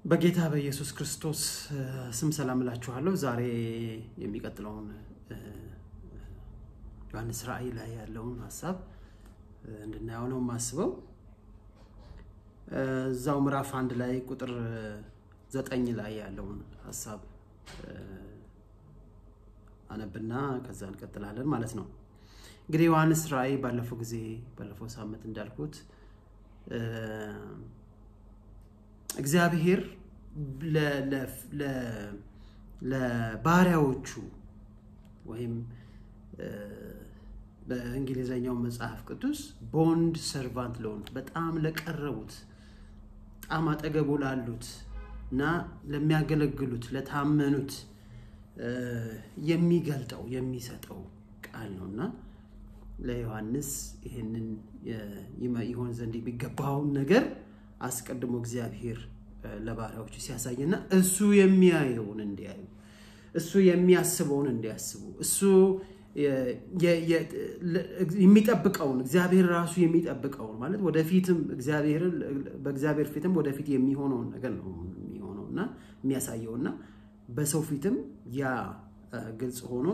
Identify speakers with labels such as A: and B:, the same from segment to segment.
A: በጌታ በኢየሱስ ክርስቶስ ስም ሰላም እላችኋለሁ። ዛሬ የሚቀጥለውን ዮሐንስ ራእይ ላይ ያለውን ሀሳብ እንድናየው ነው የማስበው። እዛው ምዕራፍ አንድ ላይ ቁጥር ዘጠኝ ላይ ያለውን ሀሳብ አነብና ከዛ እንቀጥላለን ማለት ነው። እንግዲህ ዮሐንስ ራእይ ባለፈው ጊዜ ባለፈው ሳምንት እንዳልኩት እግዚአብሔር ለባሪያዎቹ ወይም በእንግሊዝኛው መጽሐፍ ቅዱስ ቦንድ ሰርቫንት ለሆኑት በጣም ለቀረቡት በጣም አጠገቡ ላሉት እና ለሚያገለግሉት ለታመኑት የሚገልጠው የሚሰጠው ቃል ነው እና ለዮሐንስ ይህንን ይሆን ዘንድ የሚገባውን ነገር አስቀድሞ እግዚአብሔር ለባሪያዎቹ ሲያሳይና እሱ የሚያየውን እንዲያዩ እሱ የሚያስበውን እንዲያስቡ እሱ የሚጠብቀውን እግዚአብሔር ራሱ የሚጠብቀውን ማለት ወደፊትም በእግዚአብሔር ፊትም ወደፊት የሚሆነውን ነገር ነው የሚሆነው እና የሚያሳየው እና በሰው ፊትም ያ ግልጽ ሆኖ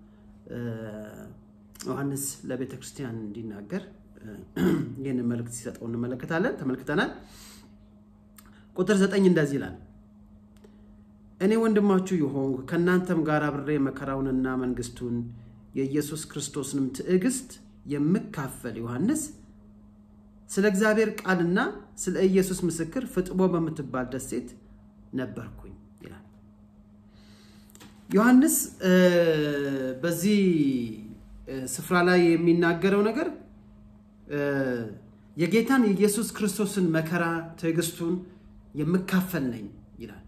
A: ዮሐንስ ለቤተ ክርስቲያን እንዲናገር ይህንን መልእክት ሲሰጠው እንመለከታለን ተመልክተናል። ቁጥር ዘጠኝ እንደዚህ ይላል፣ እኔ ወንድማችሁ የሆንኩ ከእናንተም ጋር አብሬ መከራውንና መንግስቱን የኢየሱስ ክርስቶስንም ትዕግስት የምካፈል ዮሐንስ ስለ እግዚአብሔር ቃልና ስለ ኢየሱስ ምስክር ፍጥሞ በምትባል ደሴት ነበርኩኝ ይላል። ዮሐንስ በዚህ ስፍራ ላይ የሚናገረው ነገር የጌታን የኢየሱስ ክርስቶስን መከራ ትዕግስቱን የምካፈል ነኝ ይላል።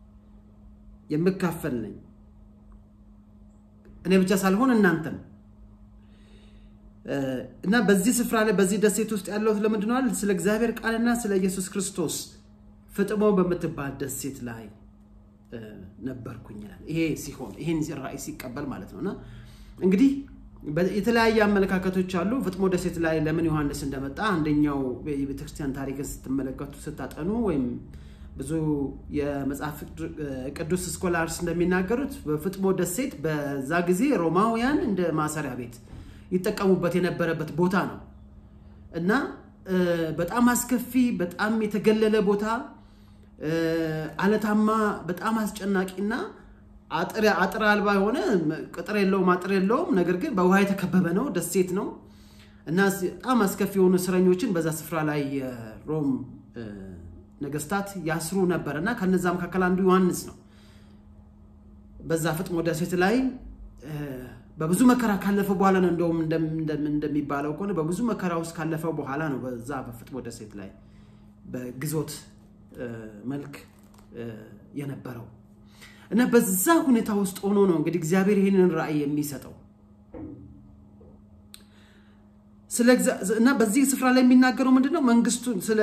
A: የምካፈል ነኝ እኔ ብቻ ሳልሆን እናንተም እና በዚህ ስፍራ ላይ በዚህ ደሴት ውስጥ ያለሁት ለምንድን ነው? ስለ እግዚአብሔር ቃልና ስለ ኢየሱስ ክርስቶስ ፍጥሞ በምትባል ደሴት ላይ ነበርኩኝ ይላል። ይሄ ሲሆን ይሄን ራእይ ሲቀበል ማለት ነው እና እንግዲህ የተለያየ አመለካከቶች አሉ። ፍጥሞ ደሴት ላይ ለምን ዮሐንስ እንደመጣ አንደኛው የቤተክርስቲያን ታሪክን ስትመለከቱ ስታጠኑ ወይም ብዙ የመጽሐፍ ቅዱስ ስኮላርስ እንደሚናገሩት በፍጥሞ ደሴት በዛ ጊዜ ሮማውያን እንደ ማሰሪያ ቤት ይጠቀሙበት የነበረበት ቦታ ነው እና በጣም አስከፊ፣ በጣም የተገለለ ቦታ፣ አለታማ፣ በጣም አስጨናቂና አጥር አልባ የሆነ ቅጥር የለውም፣ አጥር የለውም። ነገር ግን በውሃ የተከበበ ነው፣ ደሴት ነው እና በጣም አስከፊ የሆኑ እስረኞችን በዛ ስፍራ ላይ የሮም ነገስታት ያስሩ ነበር እና ከነዛ መካከል አንዱ ዮሐንስ ነው። በዛ ፍጥሞ ደሴት ላይ በብዙ መከራ ካለፈ በኋላ ነው እንደውም እንደሚባለው ከሆነ በብዙ መከራ ውስጥ ካለፈ በኋላ ነው በዛ በፍጥሞ ደሴት ላይ በግዞት መልክ የነበረው እና በዛ ሁኔታ ውስጥ ሆኖ ነው እንግዲህ እግዚአብሔር ይህንን ራእይ የሚሰጠው እና በዚህ ስፍራ ላይ የሚናገረው ምንድነው መንግስቱን ስለ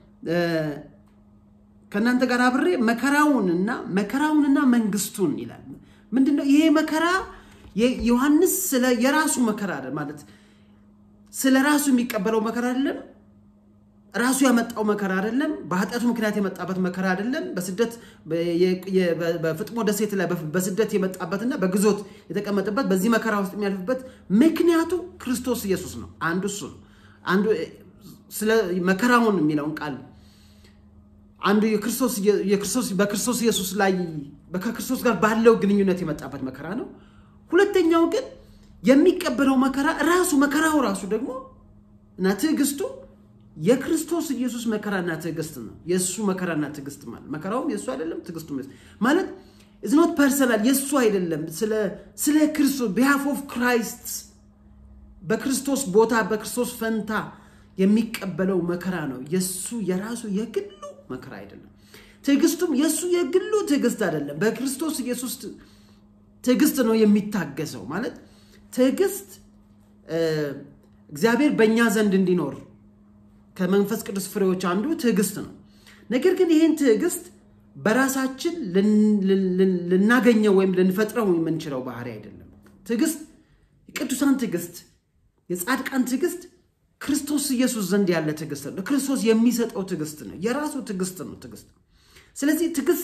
A: ከእናንተ ጋር አብሬ መከራውንና መከራውንና መንግስቱን ይላል። ምንድነው ይሄ መከራ? ዮሐንስ ስለ የራሱ መከራ ማለት ስለ ራሱ የሚቀበለው መከራ አይደለም። ራሱ ያመጣው መከራ አይደለም። በኃጢአቱ ምክንያት የመጣበት መከራ አይደለም። በስደት በፍጥሞ ደሴት ላይ በስደት የመጣበትና በግዞት የተቀመጠበት በዚህ መከራ ውስጥ የሚያልፍበት ምክንያቱ ክርስቶስ ኢየሱስ ነው። አንዱ እሱ ነው። አንዱ ስለ መከራውን የሚለውን ቃል አንዱ በክርስቶስ ኢየሱስ ላይ ከክርስቶስ ጋር ባለው ግንኙነት የመጣበት መከራ ነው። ሁለተኛው ግን የሚቀበለው መከራ ራሱ መከራው ራሱ ደግሞ እና ትዕግስቱ የክርስቶስ ኢየሱስ መከራና ትዕግስት ነው። የእሱ መከራና ትዕግስት ማለት መከራውም የእሱ አይደለም፣ ትዕግስቱ ማለት ኢዝ ኖት ፐርሰናል የእሱ አይደለም። ስለ ክርስቶስ ቢሃፍ ኦፍ ክራይስት በክርስቶስ ቦታ በክርስቶስ ፈንታ የሚቀበለው መከራ ነው። የእሱ የራሱ የግሉ መከራ አይደለም። ትዕግስቱም የእሱ የግሉ ትዕግስት አይደለም። በክርስቶስ ኢየሱስ ትዕግስት ነው የሚታገሰው። ማለት ትዕግስት እግዚአብሔር በእኛ ዘንድ እንዲኖር ከመንፈስ ቅዱስ ፍሬዎች አንዱ ትዕግስት ነው። ነገር ግን ይህን ትዕግስት በራሳችን ልናገኘው ወይም ልንፈጥረው የምንችለው ባህሪ አይደለም። ትዕግስት የቅዱሳን ትዕግስት፣ የጻድቃን ትዕግስት ክርስቶስ ኢየሱስ ዘንድ ያለ ትዕግስት ነው። ክርስቶስ የሚሰጠው ትዕግስት ነው። የራሱ ትዕግስት ነው። ትዕግስት ስለዚህ ትዕግስት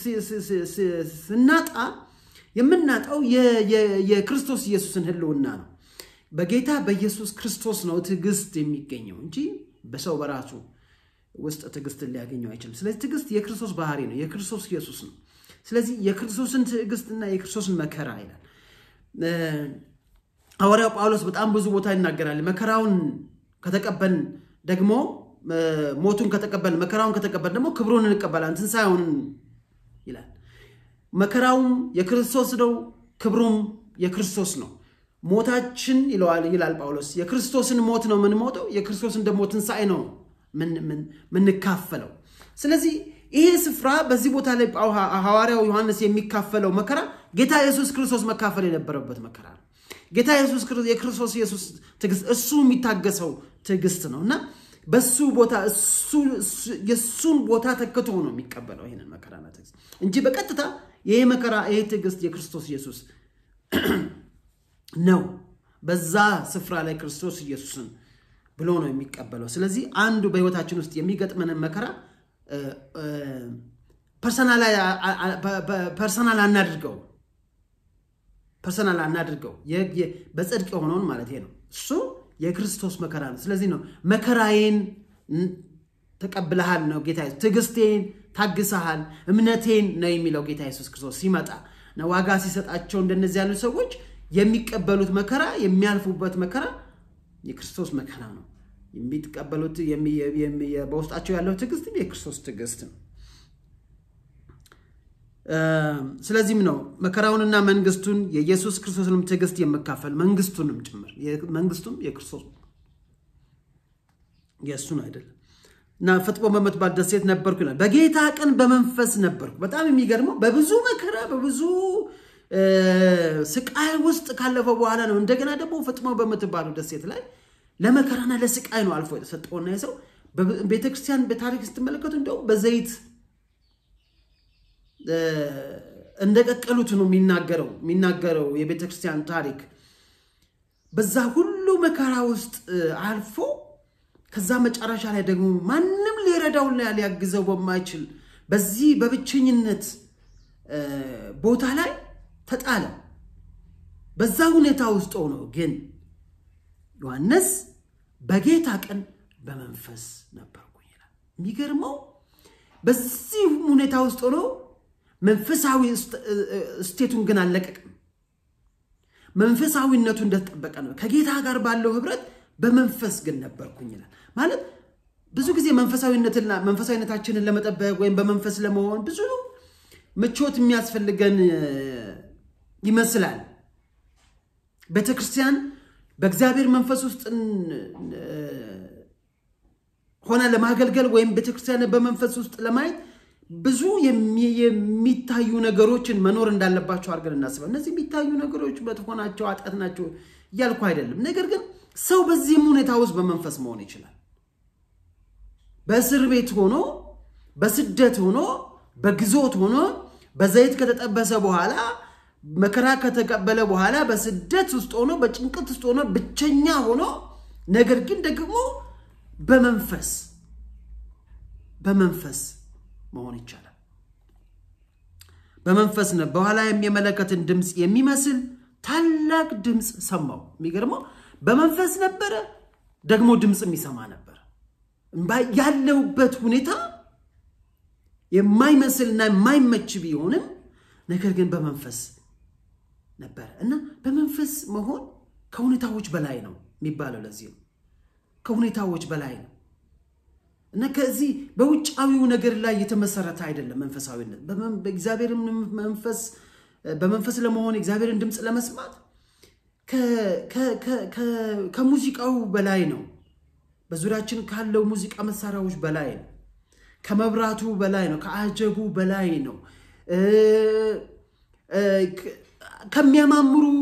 A: ስናጣ የምናጣው የክርስቶስ ኢየሱስን ህልውና ነው። በጌታ በኢየሱስ ክርስቶስ ነው ትዕግስት የሚገኘው እንጂ በሰው በራሱ ውስጥ ትዕግስትን ሊያገኘው አይችልም። ስለዚህ ትዕግስት የክርስቶስ ባህሪ ነው፣ የክርስቶስ ኢየሱስ ነው። ስለዚህ የክርስቶስን ትዕግስትና የክርስቶስን መከራ ይላል ሐዋርያው ጳውሎስ በጣም ብዙ ቦታ ይናገራል። መከራውን ከተቀበልን ደግሞ ሞቱን ከተቀበልን መከራውን ከተቀበልን ደግሞ ክብሩን እንቀበላለን ትንሣኤውን ይላል። መከራውም የክርስቶስ ነው፣ ክብሩም የክርስቶስ ነው። ሞታችን ይለዋል ይላል ጳውሎስ የክርስቶስን ሞት ነው የምንሞተው፣ የክርስቶስን ደግሞ ትንሣኤ ነው የምንካፈለው። ስለዚህ ይሄ ስፍራ በዚህ ቦታ ላይ ሐዋርያው ዮሐንስ የሚካፈለው መከራ ጌታ ኢየሱስ ክርስቶስ መካፈል የነበረበት መከራ ነው። ጌታ ኢየሱስ የክርስቶስ ኢየሱስ ትዕግስት እሱ የሚታገሰው ትዕግስት ነው እና በሱ ቦታ የእሱን ቦታ ተክቶ ነው የሚቀበለው ይህንን መከራና ትዕግስት እንጂ በቀጥታ ይሄ መከራ ይሄ ትዕግስት የክርስቶስ ኢየሱስ ነው። በዛ ስፍራ ላይ ክርስቶስ ኢየሱስን ብሎ ነው የሚቀበለው። ስለዚህ አንዱ በህይወታችን ውስጥ የሚገጥመንን መከራ ፐርሰናል አናድርገው ፐርሰናል አናድርገው በጽድቅ የሆነውን ማለት ነው። እሱ የክርስቶስ መከራ ነው። ስለዚህ ነው መከራዬን ተቀብለሃል ነው ጌታ ትዕግስቴን ታግሰሃል፣ እምነቴን ነው የሚለው ጌታ ኢየሱስ ክርስቶስ ሲመጣ ዋጋ ሲሰጣቸው እንደነዚህ ያሉ ሰዎች የሚቀበሉት መከራ የሚያልፉበት መከራ የክርስቶስ መከራ ነው። የሚቀበሉት በውስጣቸው ያለው ትዕግስትም የክርስቶስ ትዕግስት ነው። ስለዚህም ነው መከራውንና መንግስቱን የኢየሱስ ክርስቶስንም ትዕግስት የመካፈል መንግስቱንም ጭምር መንግስቱም የክርስቶስ የእሱን አይደለም እና ፍጥሞ በምትባል ደሴት ነበርኩ ይላል። በጌታ ቀን በመንፈስ ነበርኩ። በጣም የሚገርመው በብዙ መከራ በብዙ ስቃይ ውስጥ ካለፈው በኋላ ነው እንደገና ደግሞ ፍጥሞ በምትባለው ደሴት ላይ ለመከራና ለስቃይ ነው አልፎ የተሰጠውና የሰው ቤተክርስቲያን በታሪክ ስትመለከቱ እንደውም በዘይት እንደቀቀሉት ነው የሚናገረው የሚናገረው የቤተክርስቲያን ታሪክ በዛ ሁሉ መከራ ውስጥ አልፎ ከዛ መጨረሻ ላይ ደግሞ ማንም ሊረዳውና ሊያግዘው በማይችል በዚህ በብቸኝነት ቦታ ላይ ተጣለ። በዛ ሁኔታ ውስጥ ሆኖ ግን ዮሐንስ በጌታ ቀን በመንፈስ ነበርኩ ይላል። የሚገርመው በዚህ ሁኔታ ውስጥ ሆኖ መንፈሳዊ ስቴቱን ግን አልለቀቅም። መንፈሳዊነቱ እንደተጠበቀ ነው። ከጌታ ጋር ባለው ህብረት በመንፈስ ግን ነበርኩኝ ይላል። ማለት ብዙ ጊዜ መንፈሳዊነትና መንፈሳዊነታችንን ለመጠበቅ ወይም በመንፈስ ለመሆን ብዙ ምቾት የሚያስፈልገን ይመስላል። ቤተክርስቲያን በእግዚአብሔር መንፈስ ውስጥ ሆነ ለማገልገል ወይም ቤተክርስቲያን በመንፈስ ውስጥ ለማየት ብዙ የሚታዩ ነገሮችን መኖር እንዳለባቸው አድርገን እናስባል። እነዚህ የሚታዩ ነገሮች መጥፎ ናቸው፣ ኃጢአት ናቸው እያልኩ አይደለም። ነገር ግን ሰው በዚህም ሁኔታ ውስጥ በመንፈስ መሆን ይችላል። በእስር ቤት ሆኖ፣ በስደት ሆኖ፣ በግዞት ሆኖ፣ በዘይት ከተጠበሰ በኋላ መከራ ከተቀበለ በኋላ በስደት ውስጥ ሆኖ፣ በጭንቀት ውስጥ ሆኖ፣ ብቸኛ ሆኖ ነገር ግን ደግሞ በመንፈስ በመንፈስ መሆን ይቻላል። በመንፈስ ነው። በኋላ የመለከትን ድምፅ የሚመስል ታላቅ ድምፅ ሰማው። የሚገርመው በመንፈስ ነበረ፣ ደግሞ ድምፅ የሚሰማ ነበር። ያለውበት ሁኔታ የማይመስልና የማይመች ቢሆንም ነገር ግን በመንፈስ ነበረ እና በመንፈስ መሆን ከሁኔታዎች በላይ ነው የሚባለው። ለዚህ ነው ከሁኔታዎች በላይ ነው እና ከዚህ በውጫዊው ነገር ላይ የተመሰረተ አይደለም። መንፈሳዊነት በእግዚአብሔርን መንፈስ በመንፈስ ለመሆን እግዚአብሔርን ድምፅ ለመስማት ከሙዚቃው በላይ ነው። በዙሪያችን ካለው ሙዚቃ መሳሪያዎች በላይ ነው። ከመብራቱ በላይ ነው። ከአጀቡ በላይ ነው። ከሚያማምሩ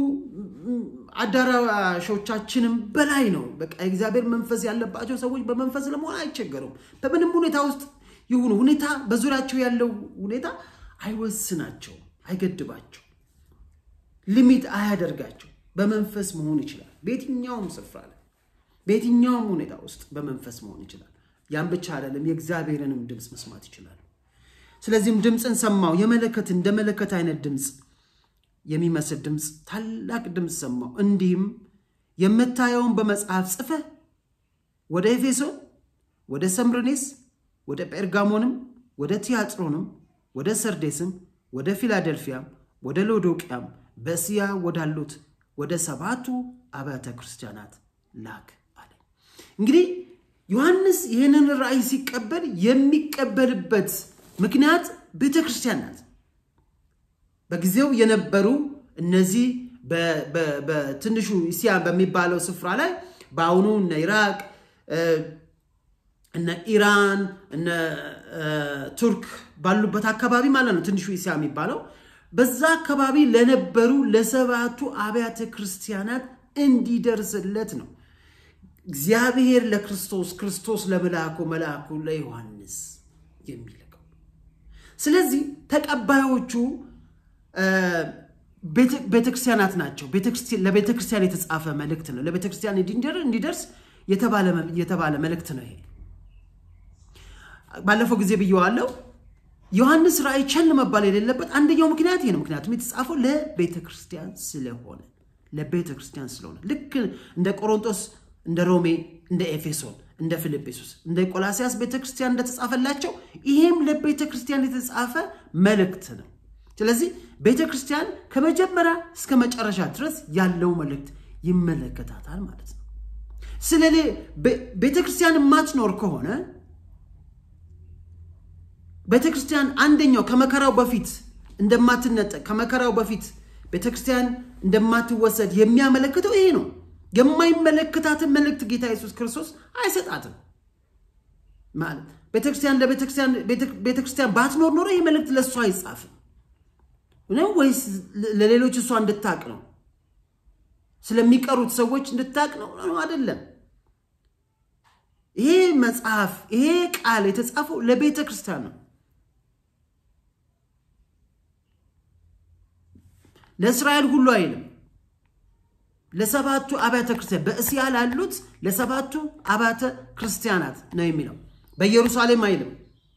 A: አዳራሾቻችንም በላይ ነው። በቃ የእግዚአብሔር መንፈስ ያለባቸው ሰዎች በመንፈስ ለመሆን አይቸገሩም። በምንም ሁኔታ ውስጥ ይሁኑ ሁኔታ በዙሪያቸው ያለው ሁኔታ አይወስናቸው፣ አይገድባቸው፣ ሊሚት አያደርጋቸው። በመንፈስ መሆን ይችላል። በየትኛውም ስፍራ ላይ በየትኛውም ሁኔታ ውስጥ በመንፈስ መሆን ይችላል። ያን ብቻ አይደለም፣ የእግዚአብሔርንም ድምፅ መስማት ይችላሉ። ስለዚህም ድምፅን ሰማሁ፣ የመለከት እንደ መለከት አይነት ድምፅ የሚመስል ድምፅ፣ ታላቅ ድምፅ ሰማሁ። እንዲህም የምታየውን በመጽሐፍ ጽፈህ ወደ ኤፌሶን፣ ወደ ሰምርኔስ፣ ወደ ጴርጋሞንም፣ ወደ ቲያጥሮንም፣ ወደ ሰርዴስም፣ ወደ ፊላደልፊያም፣ ወደ ሎዶቅያም በእስያ ወዳሉት ወደ ሰባቱ አብያተ ክርስቲያናት ላክ አለ። እንግዲህ ዮሐንስ ይህንን ራእይ ሲቀበል የሚቀበልበት ምክንያት ቤተ ክርስቲያን ናት። በጊዜው የነበሩ እነዚህ በትንሹ እስያ በሚባለው ስፍራ ላይ በአሁኑ እነ ኢራቅ እነ ኢራን እነ ቱርክ ባሉበት አካባቢ ማለት ነው ትንሹ እስያ የሚባለው በዛ አካባቢ ለነበሩ ለሰባቱ አብያተ ክርስቲያናት እንዲደርስለት ነው እግዚአብሔር ለክርስቶስ ክርስቶስ ለመልአኩ መልአኩ ለዮሐንስ የሚልከው። ስለዚህ ተቀባዮቹ ቤተክርስቲያናት ናቸው። ለቤተክርስቲያን የተጻፈ መልእክት ነው። ለቤተክርስቲያን እንዲደርስ የተባለ መልእክት ነው። ይሄ ባለፈው ጊዜ ብየዋለው። ዮሐንስ ራእይ ቸል መባል የሌለበት አንደኛው ምክንያት ይሄ ነው። ምክንያቱም የተጻፈው ለቤተ ክርስቲያን ስለሆነ ለቤተ ክርስቲያን ስለሆነ ልክ እንደ ቆሮንቶስ፣ እንደ ሮሜ፣ እንደ ኤፌሶን፣ እንደ ፊልጵስዩስ፣ እንደ ቆላሲያስ ቤተ ክርስቲያን እንደተጻፈላቸው ይሄም ለቤተ ክርስቲያን የተጻፈ መልእክት ነው። ስለዚህ ቤተ ክርስቲያን ከመጀመሪያ እስከ መጨረሻ ድረስ ያለው መልእክት ይመለከታታል ማለት ነው። ስለ ቤተ ክርስቲያን የማትኖር ከሆነ ቤተ ክርስቲያን አንደኛው ከመከራው በፊት እንደማትነጠቅ ከመከራው በፊት ቤተ ክርስቲያን እንደማትወሰድ የሚያመለክተው ይሄ ነው። የማይመለከታትን መልእክት ጌታ ኢየሱስ ክርስቶስ አይሰጣትም ማለት ቤተክርስቲያን ለቤተክርስቲያን ባትኖር ኖሮ ይህ መልእክት ለእሷ አይጻፍም ነው ወይስ ለሌሎች እሷ እንድታቅ ነው? ስለሚቀሩት ሰዎች እንድታቅ ነው? አይደለም። ይሄ መጽሐፍ ይሄ ቃል የተጻፈው ለቤተ ክርስቲያን ነው። ለእስራኤል ሁሉ አይልም። ለሰባቱ አብያተ ክርስቲያን በእስያ ላሉት ለሰባቱ አብያተ ክርስቲያናት ነው የሚለው። በኢየሩሳሌም አይልም።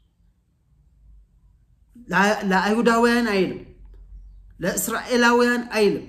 A: ለአይሁዳውያን አይልም። ለእስራኤላውያን አይልም።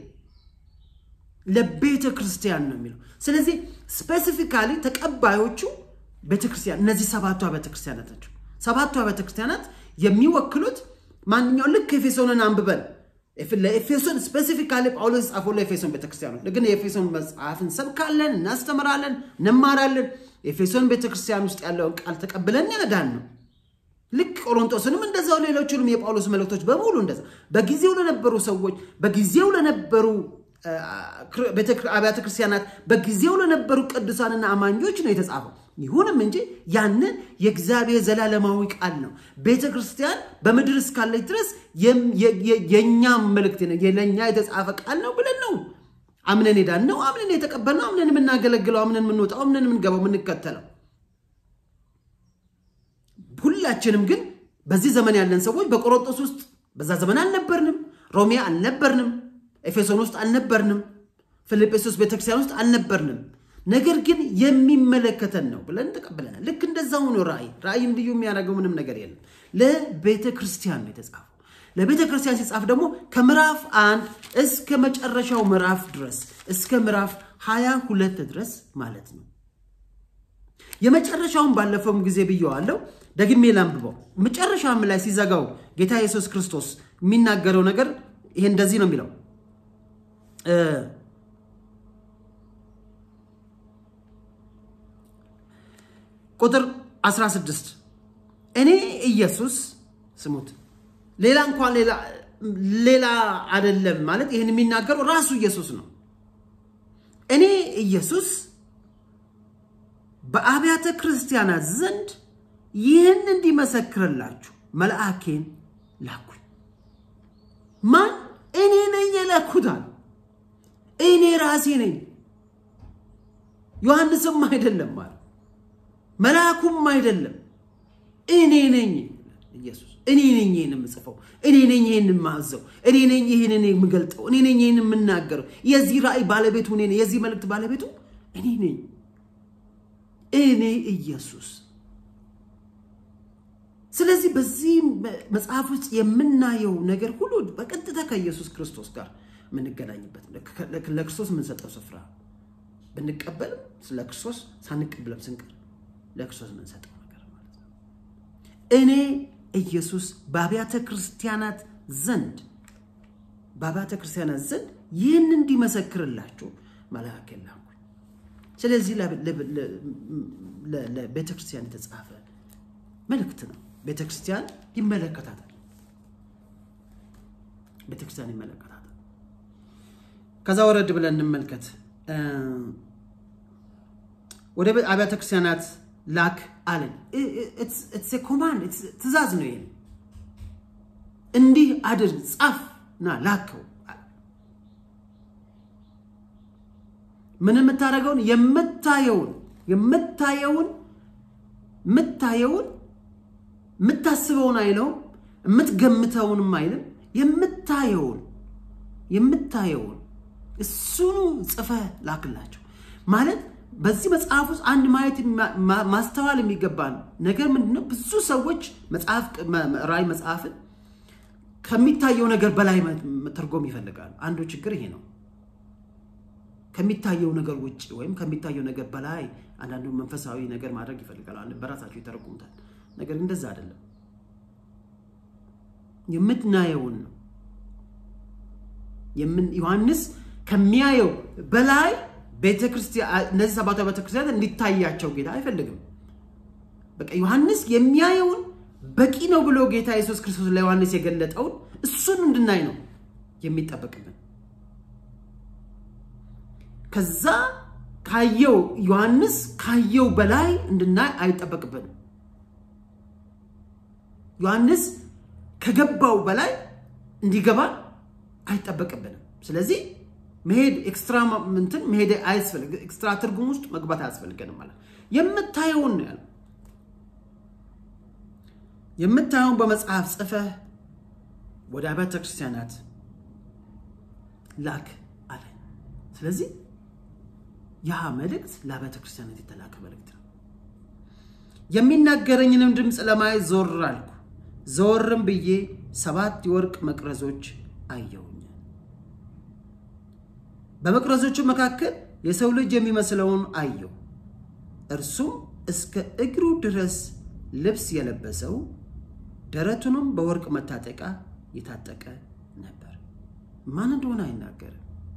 A: ለቤተ ክርስቲያን ነው የሚለው። ስለዚህ ስፔሲፊካሊ ተቀባዮቹ ቤተክርስቲያን እነዚህ ሰባቱ አብያተ ክርስቲያናት ናቸው። ሰባቱ አብያተ ክርስቲያናት የሚወክሉት ማንኛው ልክ ኤፌሶንን አንብበን ለኤፌሶን ስፔሲፊካሊ ጳውሎስ ጻፈው ለኤፌሶን ቤተክርስቲያኖች ግን የኤፌሶን መጽሐፍ እንሰብካለን፣ እናስተምራለን፣ እንማራለን። ኤፌሶን ቤተክርስቲያን ውስጥ ያለውን ቃል ተቀብለን ያዳን ነው። ልክ ቆሮንቶስንም እንደዛው ሌሎቹንም የጳውሎስ መልእክቶች በሙሉ እንደዛ በጊዜው ለነበሩ ሰዎች በጊዜው ለነበሩ አብያተ ክርስቲያናት በጊዜው ለነበሩ ቅዱሳንና አማኞች ነው የተጻፈው። ይሁንም እንጂ ያንን የእግዚአብሔር ዘላለማዊ ቃል ነው። ቤተ ክርስቲያን በምድር እስካለች ድረስ የእኛም መልእክት ለእኛ የተጻፈ ቃል ነው ብለን ነው አምነን ሄዳን ነው አምነን የተቀበልነው አምነን የምናገለግለው አምነን የምንወጣው አምነን የምንገባው የምንከተለው። ሁላችንም ግን በዚህ ዘመን ያለን ሰዎች በቆሮንቶስ ውስጥ በዛ ዘመን አልነበርንም። ሮሜ አልነበርንም። ኤፌሶን ውስጥ አልነበርንም። ፊልጵስዩስ ቤተክርስቲያን ውስጥ አልነበርንም። ነገር ግን የሚመለከተን ነው ብለን ተቀብለናል። ልክ እንደዛው ነው ራእይ። ራእይም ልዩ የሚያደርገው ምንም ነገር የለም። ለቤተ ክርስቲያን ነው የተጻፈው። ለቤተ ክርስቲያን ሲጻፍ ደግሞ ከምዕራፍ አንድ እስከ መጨረሻው ምዕራፍ ድረስ እስከ ምዕራፍ ሀያ ሁለት ድረስ ማለት ነው። የመጨረሻውን ባለፈውም ጊዜ ብየዋለሁ፣ ደግሜ ላንብበው። መጨረሻም ላይ ሲዘጋው ጌታ ኢየሱስ ክርስቶስ የሚናገረው ነገር ይሄ እንደዚህ ነው የሚለው ቁጥር 16 እኔ ኢየሱስ ስሙት፣ ሌላ እንኳን ሌላ አይደለም ማለት ይህን የሚናገረው ራሱ ኢየሱስ ነው። እኔ ኢየሱስ በአብያተ ክርስቲያናት ዘንድ ይህን እንዲመሰክርላችሁ መልአኬን ላኩኝ። ማን? እኔ ነኝ የላኩታል። እኔ ራሴ ነኝ። ዮሐንስም አይደለም ማለት መልአኩም አይደለም። እኔ ነኝ ኢየሱስ። እኔ ነኝ ይህን የምጽፈው፣ እኔ ነኝ ይህን የማዘው፣ እኔ ነኝ ይህንን የምገልጠው፣ እኔ ነኝ ይህን የምናገረው። የዚህ ራእይ ባለቤቱ እኔ ነኝ። የዚህ መልእክት ባለቤቱ እኔ ነኝ። እኔ ኢየሱስ ስለዚህ በዚህ መጽሐፍ ውስጥ የምናየው ነገር ሁሉ በቀጥታ ከኢየሱስ ክርስቶስ ጋር የምንገናኝበት ለክርስቶስ የምንሰጠው ስፍራ ብንቀበልም ስለ ክርስቶስ ሳንቀበልም ስንቀር ለክርስቶስ የምንሰጠው ነገር ማለት ነው። እኔ ኢየሱስ በአብያተ ክርስቲያናት ዘንድ በአብያተ ክርስቲያናት ዘንድ ይህን እንዲመሰክርላችሁ መልአክ ላኩኝ። ስለዚህ ለቤተ ክርስቲያን የተጻፈ መልእክት ነው። ቤተ ክርስቲያን ይመለከታታል። ቤተ ክርስቲያን ይመለከታታል። ከዛ ወረድ ብለን እንመልከት። ወደ አብያተ ክርስቲያናት ላክ አለን። ኮማንድ ትእዛዝ ነው። ይሄ እንዲህ አድርግ ጻፍ ና ላከው። ምን የምታደርገውን የምታየውን የምታየውን የምታየውን የምታስበውን አይለውም፣ የምትገምተውንም አይልም። የምታየውን የምታየውን እሱኑ ጽፈህ ላክላቸው ማለት በዚህ መጽሐፍ ውስጥ አንድ ማየት ማስተዋል የሚገባን ነገር ምንድነው? ብዙ ሰዎች መጽሐፍ ራእይ መጽሐፍን ከሚታየው ነገር በላይ መተርጎም ይፈልጋሉ። አንዱ ችግር ይሄ ነው። ከሚታየው ነገር ውጭ ወይም ከሚታየው ነገር በላይ አንዳንዱ መንፈሳዊ ነገር ማድረግ ይፈልጋሉ። በራሳቸው ይተረጉሙታል። ነገር እንደዛ አይደለም። የምናየውን ነው። ዮሐንስ ከሚያየው በላይ ቤተክርስቲያን እነዚህ ሰባቱ ቤተክርስቲያናት እንዲታያቸው ጌታ አይፈልግም። በቃ ዮሐንስ የሚያየውን በቂ ነው ብሎ ጌታ ኢየሱስ ክርስቶስ ለዮሐንስ የገለጠውን እሱን እንድናይ ነው የሚጠበቅብን። ከዛ ካየው ዮሐንስ ካየው በላይ እንድናይ አይጠበቅብንም። ዮሐንስ ከገባው በላይ እንዲገባ አይጠበቅብንም። ስለዚህ መሄድ ኤክስትራ እንትን መሄድ አያስፈልግ ኤክስትራ ትርጉም ውስጥ መግባት አያስፈልገንም ማለት የምታየውን ነው ያለው። የምታየውን በመጽሐፍ ጽፈህ ወደ አብያተ ክርስቲያናት ላክ አለ። ስለዚህ ያ መልእክት ለአብያተ ክርስቲያናት የተላከ መልእክት ነው። የሚናገረኝንም ድምፅ ለማየት ዞር አልኩ። ዘወርም ብዬ ሰባት የወርቅ መቅረዞች አየሁኝ። በመቅረዞቹ መካከል የሰው ልጅ የሚመስለውን አየሁ። እርሱም እስከ እግሩ ድረስ ልብስ የለበሰው ደረቱንም በወርቅ መታጠቂያ የታጠቀ ነበር። ማን እንደሆነ አይናገርም።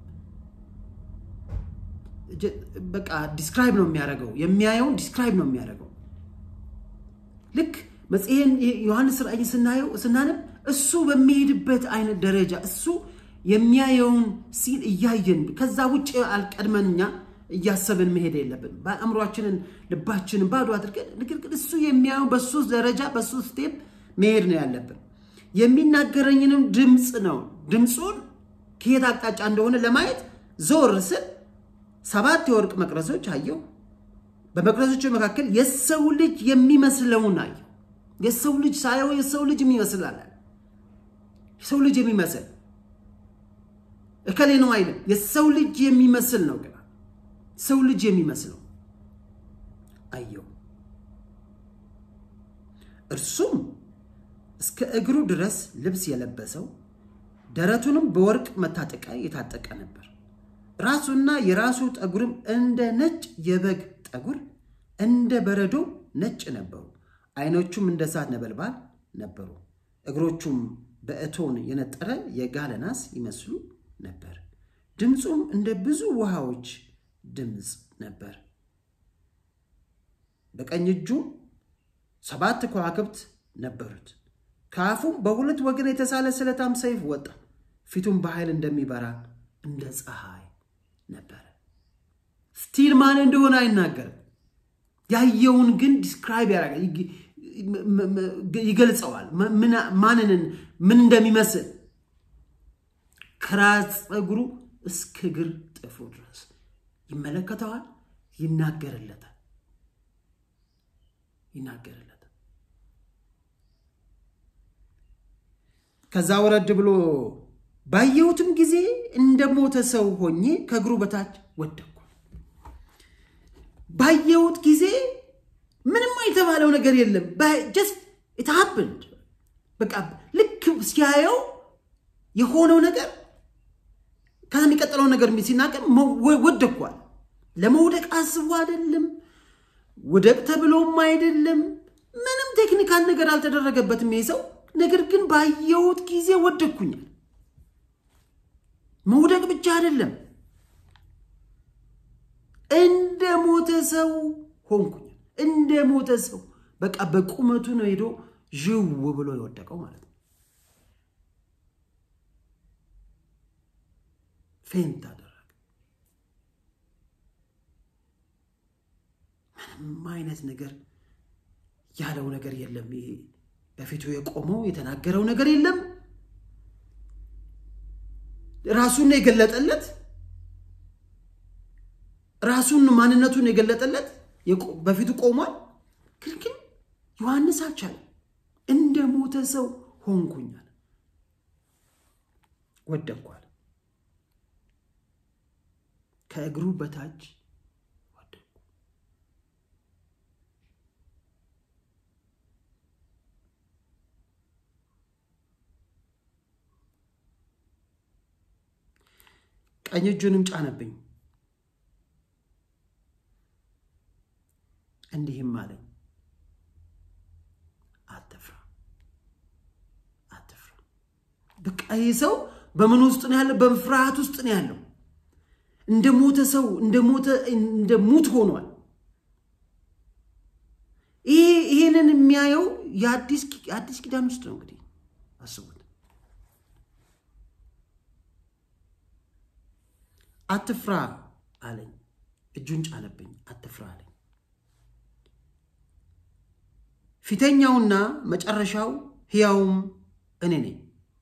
A: በቃ ዲስክራይብ ነው የሚያደርገው። የሚያየውን ዲስክራይብ ነው የሚያደርገው። ልክ መጽሔን ዮሐንስ ራእይ ስናየው ስናነብ እሱ በሚሄድበት አይነት ደረጃ እሱ የሚያየውን ሲል እያየን ከዛ ውጭ አልቀድመን እኛ እያሰብን መሄድ የለብን። በአእምሯችንን ልባችንን ባዶ አድርገን ነገር ግን እሱ የሚያየው በሱ ደረጃ በሱ ስቴፕ መሄድ ነው ያለብን። የሚናገረኝንም ድምፅ ነው ድምፁን ከየት አቅጣጫ እንደሆነ ለማየት ዞር ስል ሰባት የወርቅ መቅረዞች አየሁ። በመቅረዞቹ መካከል የሰው ልጅ የሚመስለውን አየሁ። የሰው ልጅ ሳየው የሰው ልጅ የሚመስል አለ። የሰው ልጅ የሚመስል እከሌ ነው አይልም። የሰው ልጅ የሚመስል ነው ግን ሰው ልጅ የሚመስለው አየው። እርሱም እስከ እግሩ ድረስ ልብስ የለበሰው ደረቱንም በወርቅ መታጠቂያ የታጠቀ ነበር። ራሱና የራሱ ጠጉርም እንደ ነጭ የበግ ጠጉር እንደ በረዶ ነጭ ነበሩ። ዓይኖቹም እንደ እሳት ነበልባል ነበሩ። እግሮቹም በእቶን የነጠረ የጋለ ናስ ይመስሉ ነበር። ድምፁም እንደ ብዙ ውሃዎች ድምፅ ነበር። በቀኝ እጁም ሰባት ከዋክብት ነበሩት። ከአፉም በሁለት ወገን የተሳለ ስለታም ሰይፍ ወጣ። ፊቱም በኃይል እንደሚበራ እንደ ፀሐይ ነበረ። ስቲል ማን እንደሆነ አይናገርም። ያየውን ግን ዲስክራይብ ያደርጋል፣ ይገልጸዋል። ማንንን ምን እንደሚመስል ከራስ ፀጉሩ እስከ እግር ጥፍሩ ድረስ ይመለከተዋል፣ ይናገርለታል ይናገርለታል። ከዛ ወረድ ብሎ ባየሁትም ጊዜ እንደ ሞተ ሰው ሆኜ ከእግሩ በታች ወደቅኩ። ባየሁት ጊዜ ምንም የተባለው ነገር የለም። ጀስት ኢት ሀፕንድ በቃ ልክ ሲያየው የሆነው ነገር ከዛ የሚቀጥለው ነገር ሲናገር ወደኳል። ለመውደቅ አስቦ አይደለም፣ ውደቅ ተብሎም አይደለም። ምንም ቴክኒካል ነገር አልተደረገበትም ይሄ ሰው። ነገር ግን ባየሁት ጊዜ ወደኩኛል። መውደቅ ብቻ አይደለም፣ እንደ ሞተ ሰው ሆንኩኛል። እንደ ሞተ ሰው በቃ በቁመቱ ነው ሄዶ ዥው ብሎ የወደቀው ማለት ነው። ፌንት አደረገ። ምንም አይነት ነገር ያለው ነገር የለም። ይሄ በፊቱ የቆመው የተናገረው ነገር የለም። ራሱን የገለጠለት ራሱን ማንነቱን የገለጠለት በፊቱ ቆሟል። ግን ግን ዮሐንስ አልቻለም። እንደ ሞተ ሰው ሆንኩኛል፣ ወደኳል። ከእግሩ በታች ወደኩ። ቀኝ እጁንም ጫነብኝ፣ እንዲህም አለኝ አትፍራ፣ አትፍራ። በቃ ይህ ሰው በምን ውስጥ ነው ያለው? በፍርሃት ውስጥ ነው ያለው። እንደ ሞተ ሰው እንደ ሞተ እንደ ሙት ሆኗል። ይሄንን የሚያየው የአዲስ ኪዳን ውስጥ ነው። እንግዲህ አስቡት። አትፍራ አለኝ፣ እጁን ጫነብኝ፣ አትፍራ አለኝ። ፊተኛውና መጨረሻው ሕያውም እኔ ነኝ።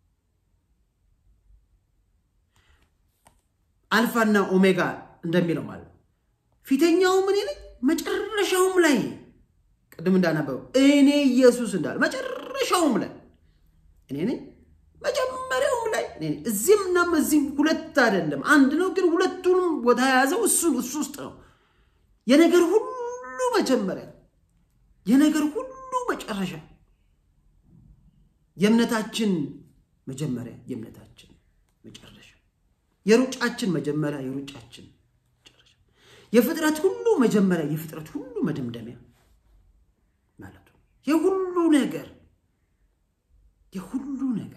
A: አልፋና ኦሜጋ እንደሚለው ማለት ነው። ፊተኛውም እኔ ነኝ፣ መጨረሻውም ላይ ቅድም እንዳነበበው እኔ ኢየሱስ እንዳለ መጨረሻውም ላይ እኔ ነኝ፣ መጀመሪያውም ላይ እኔ ነኝ። እዚህም እናም እዚህም ሁለት አይደለም አንድ ነው፣ ግን ሁለቱንም ቦታ የያዘው እሱ እሱ ውስጥ ነው። የነገር ሁሉ መጀመሪያ፣ የነገር ሁሉ መጨረሻ፣ የእምነታችን መጀመሪያ፣ የእምነታችን መጨረሻ የሩጫችን መጀመሪያ የሩጫችን መጨረሻ የፍጥረት ሁሉ መጀመሪያ የፍጥረት ሁሉ መደምደሚያ ማለት ነው። የሁሉ ነገር የሁሉ ነገር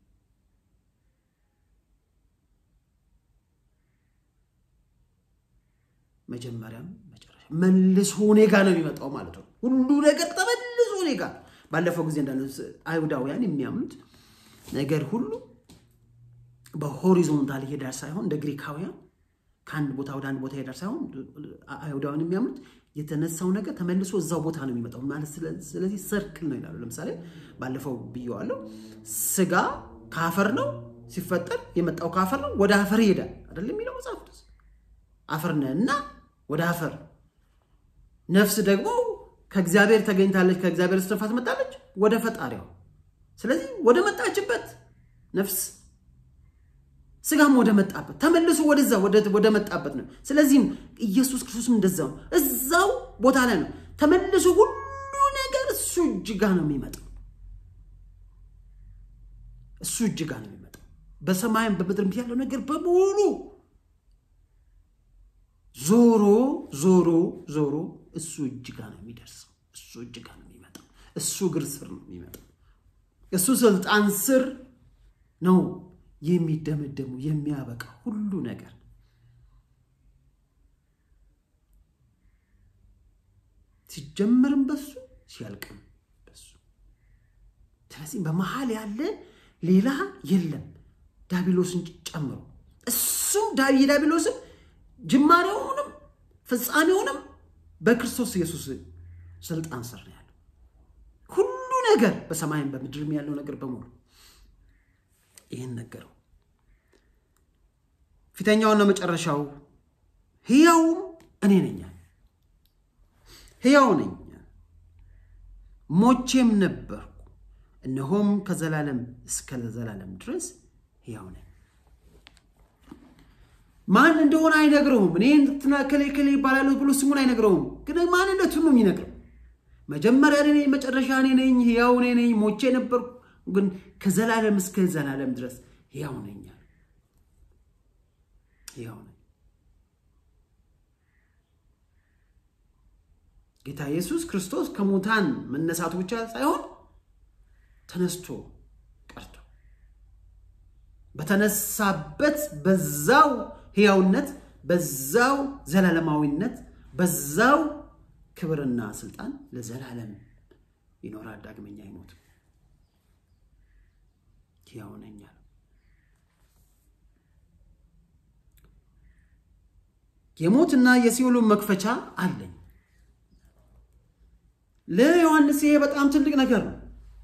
A: መጀመሪያም መጨረሻ መልሶ እኔ ጋ ነው የሚመጣው ማለት ነው። ሁሉ ነገር ተመልሶ እኔ ጋ ባለፈው ጊዜ እንዳለ አይሁዳውያን የሚያምኑት ነገር ሁሉ በሆሪዞንታል ይሄዳል ሳይሆን እንደ ግሪካውያን ከአንድ ቦታ ወደ አንድ ቦታ ይሄዳል ሳይሆን አይሁዳውያን የሚያምኑት የተነሳው ነገር ተመልሶ እዛው ቦታ ነው የሚመጣው ማለት ስለዚህ ሰርክል ነው ይላሉ። ለምሳሌ ባለፈው ብየዋለሁ፣ ስጋ ከአፈር ነው ሲፈጠር የመጣው ከአፈር ነው፣ ወደ አፈር ይሄዳል አይደለም የሚለው መጽሐፍ ቅዱስ። አፈር ነህ እና ወደ አፈር። ነፍስ ደግሞ ከእግዚአብሔር ተገኝታለች፣ ከእግዚአብሔር እስትንፋስ መጣለች ወደ ፈጣሪዋ። ስለዚህ ወደ መጣችበት ነፍስ ስጋም ወደ መጣበት ተመልሶ ወደዛ ወደ መጣበት ነው። ስለዚህም ኢየሱስ ክርስቶስም እንደዛው ነው። እዛው ቦታ ላይ ነው ተመልሶ ሁሉ ነገር እሱ እጅ ጋ ነው የሚመጣው። እሱ እጅ ጋ ነው የሚመጣው። በሰማይም በምድርም ያለው ነገር በሙሉ ዞሮ ዞሮ ዞሮ እሱ እጅ ጋ ነው የሚደርሰው። እሱ እጅ ጋ ነው የሚመጣው። እሱ እግር ስር ነው የሚመጣው። እሱ ስልጣን ስር ነው የሚደመደሙ የሚያበቃ ሁሉ ነገር ሲጀመርም በሱ ሲያልቅም በሱ። ስለዚህ በመሀል ያለ ሌላ የለም ዳቢሎስን ጨምሮ እሱም የዳቢሎስን ጅማሬውንም ፍጻሜውንም በክርስቶስ ኢየሱስ ስልጣን ስር ነው ያለው። ሁሉ ነገር በሰማይም በምድርም ያለው ነገር በሙሉ ይህን ነገረው። ፊተኛውና መጨረሻው ሕያውም እኔ ነኝ፣ ሕያው ነኝ፣ ሞቼም ነበርኩ፣ እነሆም ከዘላለም እስከ ዘላለም ድረስ ሕያው ነኝ። ማን እንደሆነ አይነግረውም። እኔ እንትና ከሌ ከሌ ይባላሉ ብሎ ስሙን አይነግረውም፣ ግን ማንነቱን ነው የሚነግረው። መጀመሪያ እኔ ነኝ፣ መጨረሻ እኔ ነኝ፣ ሕያው እኔ ነኝ፣ ሞቼ ነበርኩ፣ ግን ከዘላለም እስከ ዘላለም ድረስ ሕያው ነኝ አለ። ሕያው ነኝ። ጌታ ኢየሱስ ክርስቶስ ከሙታን መነሳቱ ብቻ ሳይሆን ተነስቶ ቀርቶ በተነሳበት በዛው ሕያውነት በዛው ዘላለማዊነት በዛው ክብርና ስልጣን ለዘላለም ይኖራል። ዳግመኛ አይሞትም። ሕያው ነኝ አለ። የሞትና የሲኦሉን መክፈቻ አለኝ። ለዮሐንስ ይሄ በጣም ትልቅ ነገር ነው።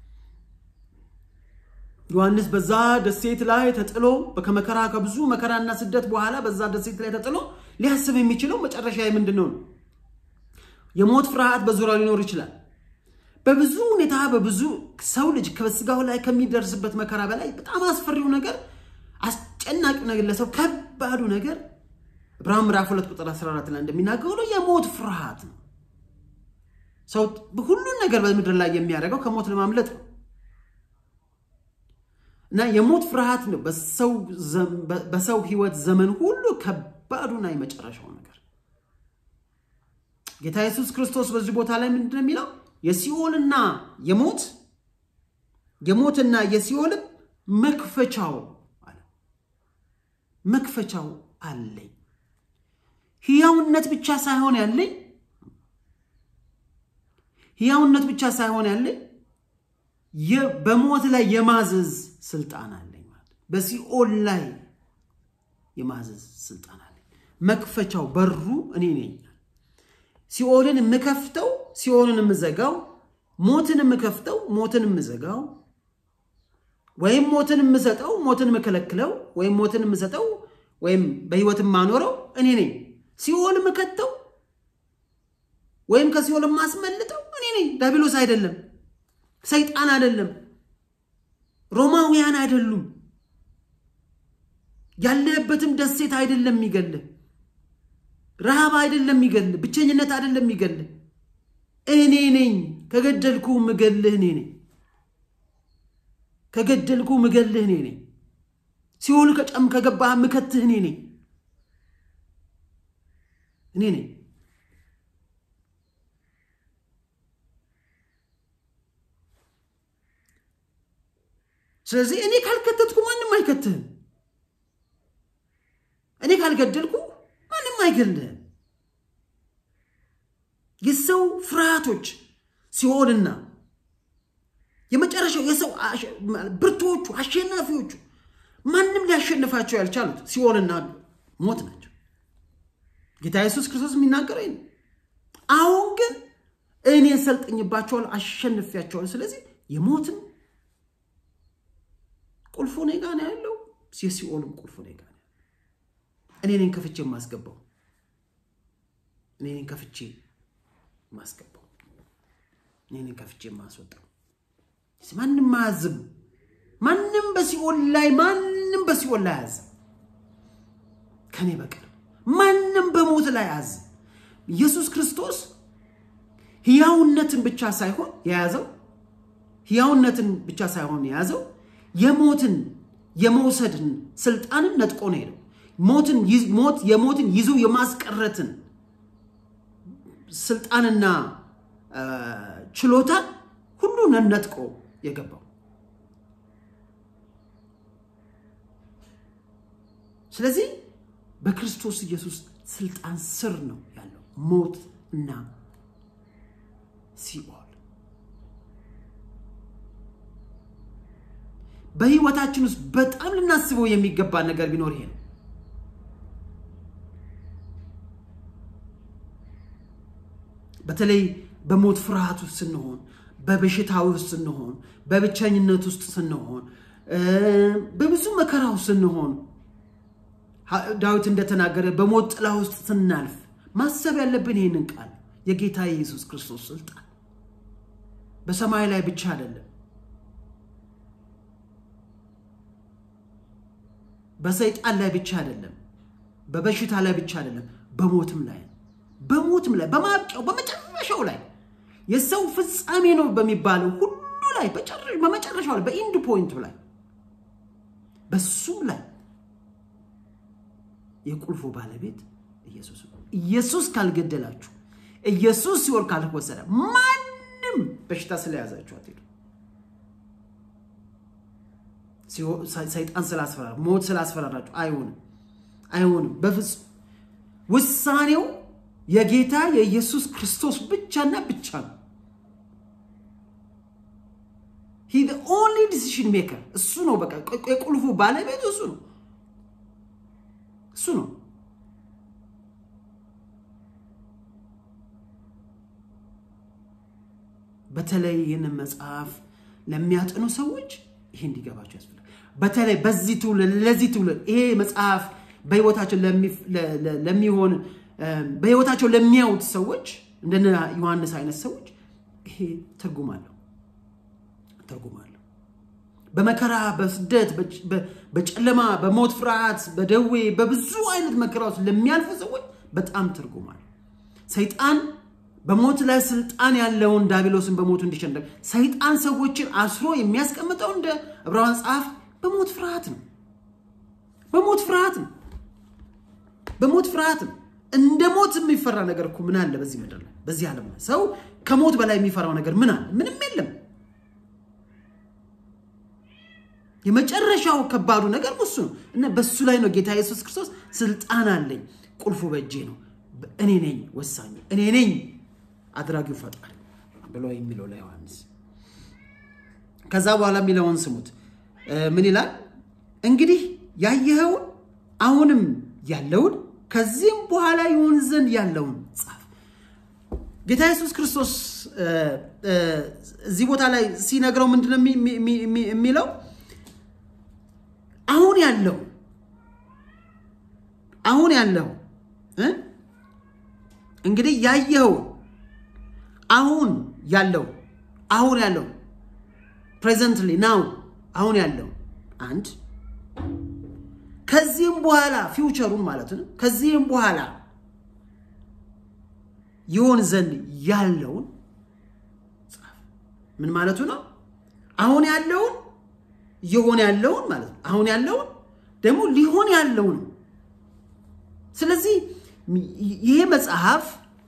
A: ዮሐንስ በዛ ደሴት ላይ ተጥሎ ከመከራ ከብዙ መከራና ስደት በኋላ በዛ ደሴት ላይ ተጥሎ ሊያስብ የሚችለው መጨረሻ ምንድን ነው? የሞት ፍርሃት በዙሪያው ሊኖር ይችላል። በብዙ ሁኔታ በብዙ ሰው ልጅ ከስጋው ላይ ከሚደርስበት መከራ በላይ በጣም አስፈሪው ነገር፣ አስጨናቂው ነገር፣ ለሰው ከባዱ ነገር ዕብራውያን ምዕራፍ 2 ቁጥር 14 ላይ እንደሚናገረው የሞት ፍርሃት ነው። ሰው ሁሉን ነገር በምድር ላይ የሚያደርገው ከሞት ለማምለጥ ነው እና የሞት ፍርሃት ነው በሰው ሕይወት ዘመን ሁሉ ከባዱና የመጨረሻው ነገር። ጌታ ኢየሱስ ክርስቶስ በዚህ ቦታ ላይ ምንድን ነው የሚለው? የሲኦልና የሞት የሞትና የሲኦልም መክፈቻው አለ መክፈቻው አለኝ። ሕያውነት ብቻ ሳይሆን ያለኝ ሕያውነት ብቻ ሳይሆን ያለኝ በሞት ላይ የማዘዝ ስልጣን አለኝ ማለት በሲኦል ላይ የማዘዝ ስልጣን አለኝ። መክፈቻው በሩ እኔ ነኝ። ሲኦልን የምከፍተው ሲኦልን የምዘጋው፣ ሞትን የምከፍተው ሞትን የምዘጋው፣ ወይም ሞትን የምሰጠው ሞትን የምከለክለው፣ ወይም ሞትን የምሰጠው ወይም በሕይወት የማኖረው እኔ ነኝ። ሲኦል የምከተው ወይም ከሲኦል የማስመልጠው እኔ ነኝ። ዳቢሎስ አይደለም፣ ሰይጣን አይደለም፣ ሮማውያን አይደሉም። ያለህበትም ደሴት አይደለም የሚገልህ፣ ረሃብ አይደለም የሚገልህ፣ ብቸኝነት አይደለም የሚገልህ። እኔ ነኝ። ከገደልኩ ምገልህ እኔ ነኝ። ከገደልኩ ምገልህ እኔ ነኝ። ሲኦል ከጨም ከገባህ ምከትህ እኔ ነኝ። እኔ ነኝ። ስለዚህ እኔ ካልከተትኩ ማንም አይከትህም። እኔ ካልገደልኩ ማንም አይገልህም። የሰው ፍርሃቶች ሲኦልና የመጨረሻው የሰው ብርቱዎቹ አሸናፊዎቹ ማንም ሊያሸንፋቸው ያልቻሉት ሲኦልና ሞት ናቸው። ጌታ ኢየሱስ ክርስቶስ የሚናገረው ነው። አሁን ግን እኔ ሰልጥኝባቸዋል፣ አሸንፊያቸዋል። ስለዚህ የሞትም ቁልፉ እኔ ጋ ነው ያለው፣ የሲኦልም ቁልፉ እኔ ጋ ነው። እኔ ነኝ ከፍቼ የማስገባው፣ እኔ ነኝ ከፍቼ የማስገባው፣ እኔ ነኝ ከፍቼ የማስወጣው። ማንም አያዝም። ማንም በሲኦል ላይ ማንም በሲኦል ላይ አያዝም ከኔ በቀር ማንም በሞት ላይ አያዝም። ኢየሱስ ክርስቶስ ሕያውነትን ብቻ ሳይሆን የያዘው ሕያውነትን ብቻ ሳይሆን የያዘው የሞትን የመውሰድን ስልጣንን ነጥቆ ነው ሄደው ሞትን ሞት የሞትን ይዞ የማስቀረትን ስልጣንና ችሎታን ሁሉ ነጥቆ የገባው ስለዚህ በክርስቶስ ኢየሱስ ስልጣን ስር ነው ያለው ሞት እና ሲኦል። በህይወታችን ውስጥ በጣም ልናስበው የሚገባ ነገር ቢኖር ይሄ ነው። በተለይ በሞት ፍርሃት ውስጥ ስንሆን፣ በበሽታ ውስጥ ስንሆን፣ በብቸኝነት ውስጥ ስንሆን፣ በብዙ መከራ ውስጥ ስንሆን ዳዊት እንደተናገረ በሞት ጥላ ውስጥ ስናልፍ ማሰብ ያለብን ይህንን ቃል የጌታ የኢየሱስ ክርስቶስ ስልጣን በሰማይ ላይ ብቻ አይደለም፣ በሰይጣን ላይ ብቻ አይደለም፣ በበሽታ ላይ ብቻ አይደለም፣ በሞትም ላይ በሞትም ላይ በማብቂያው በመጨረሻው ላይ የሰው ፍጻሜ ነው በሚባለው ሁሉ ላይ በመጨረሻው ላይ በኢንድ ፖይንቱ ላይ በሱም ላይ የቁልፉ ባለቤት ኢየሱስ ነው። ኢየሱስ ካልገደላችሁ፣ ኢየሱስ ሲወር ካልወሰደ ማንም በሽታ ስለያዛችሁ አትሄዱ። ሰይጣን ስላስፈራራ ሞት ስላስፈራራችሁ አይሆንም፣ አይሆንም በፍጹም ውሳኔው የጌታ የኢየሱስ ክርስቶስ ብቻና ብቻ ነው። ሂ ኦንሊ ዲሲሽን ሜከር እሱ ነው። በቃ የቁልፉ ባለቤቱ እሱ ነው፣ እሱ ነው። በተለይ ይህንን መጽሐፍ ለሚያጠኑ ሰዎች ይሄ እንዲገባቸው ያስፈልጋል። በተለይ በዚህ ትውልድ ለዚህ ትውልድ ይሄ መጽሐፍ በህይወታቸው ለሚሆን በህይወታቸው ለሚያዩት ሰዎች እንደነ ዮሐንስ አይነት ሰዎች ይሄ ትርጉም አለው ትርጉም አለው። በመከራ በስደት በጨለማ በሞት ፍርሃት በደዌ በብዙ አይነት መከራ ውስጥ ለሚያልፉ ሰዎች በጣም ትርጉም አለው። ሰይጣን በሞት ላይ ስልጣን ያለውን ዳቢሎስን በሞቱ እንዲሸነፍ ሰይጣን ሰዎችን አስሮ የሚያስቀምጠው እንደ ዕብራውያን ጸሐፊ በሞት ፍርሃት ነው። በሞት ፍርሃት ነው። በሞት ፍርሃት ነው። እንደ ሞት የሚፈራ ነገር እኮ ምን አለ በዚህ ምድር ላይ በዚህ ዓለም ላይ ሰው ከሞት በላይ የሚፈራው ነገር ምን አለ? ምንም የለም። የመጨረሻው ከባዱ ነገር እሱ ነው እና በሱ ላይ ነው ጌታ ኢየሱስ ክርስቶስ ስልጣን አለኝ፣ ቁልፉ በእጄ ነው፣ እኔ ነኝ ወሳኙ፣ እኔ ነኝ አድራጊው ፈጣሪ ብሎ የሚለው ለዮሐንስ። ከዛ በኋላ የሚለውን ስሙት። ምን ይላል? እንግዲህ ያየኸውን አሁንም ያለውን ከዚህም በኋላ ይሆን ዘንድ ያለውን ጻፍ። ጌታ ኢየሱስ ክርስቶስ እዚህ ቦታ ላይ ሲነግረው ምንድነው የሚለው? አሁን ያለው አሁን ያለው እንግዲህ ያየኸውን አሁን ያለው አሁን ያለው ፕሬዘንትሊ ናው አሁን ያለው አንድ ከዚህም በኋላ ፊውቸሩን ማለት ነው። ከዚህም በኋላ ይሆን ዘንድ ያለውን ጻፍ። ምን ማለቱ ነው? አሁን ያለውን የሆነ ያለውን ማለት ነው። አሁን ያለውን ደግሞ ሊሆን ያለውን። ስለዚህ ይሄ መጽሐፍ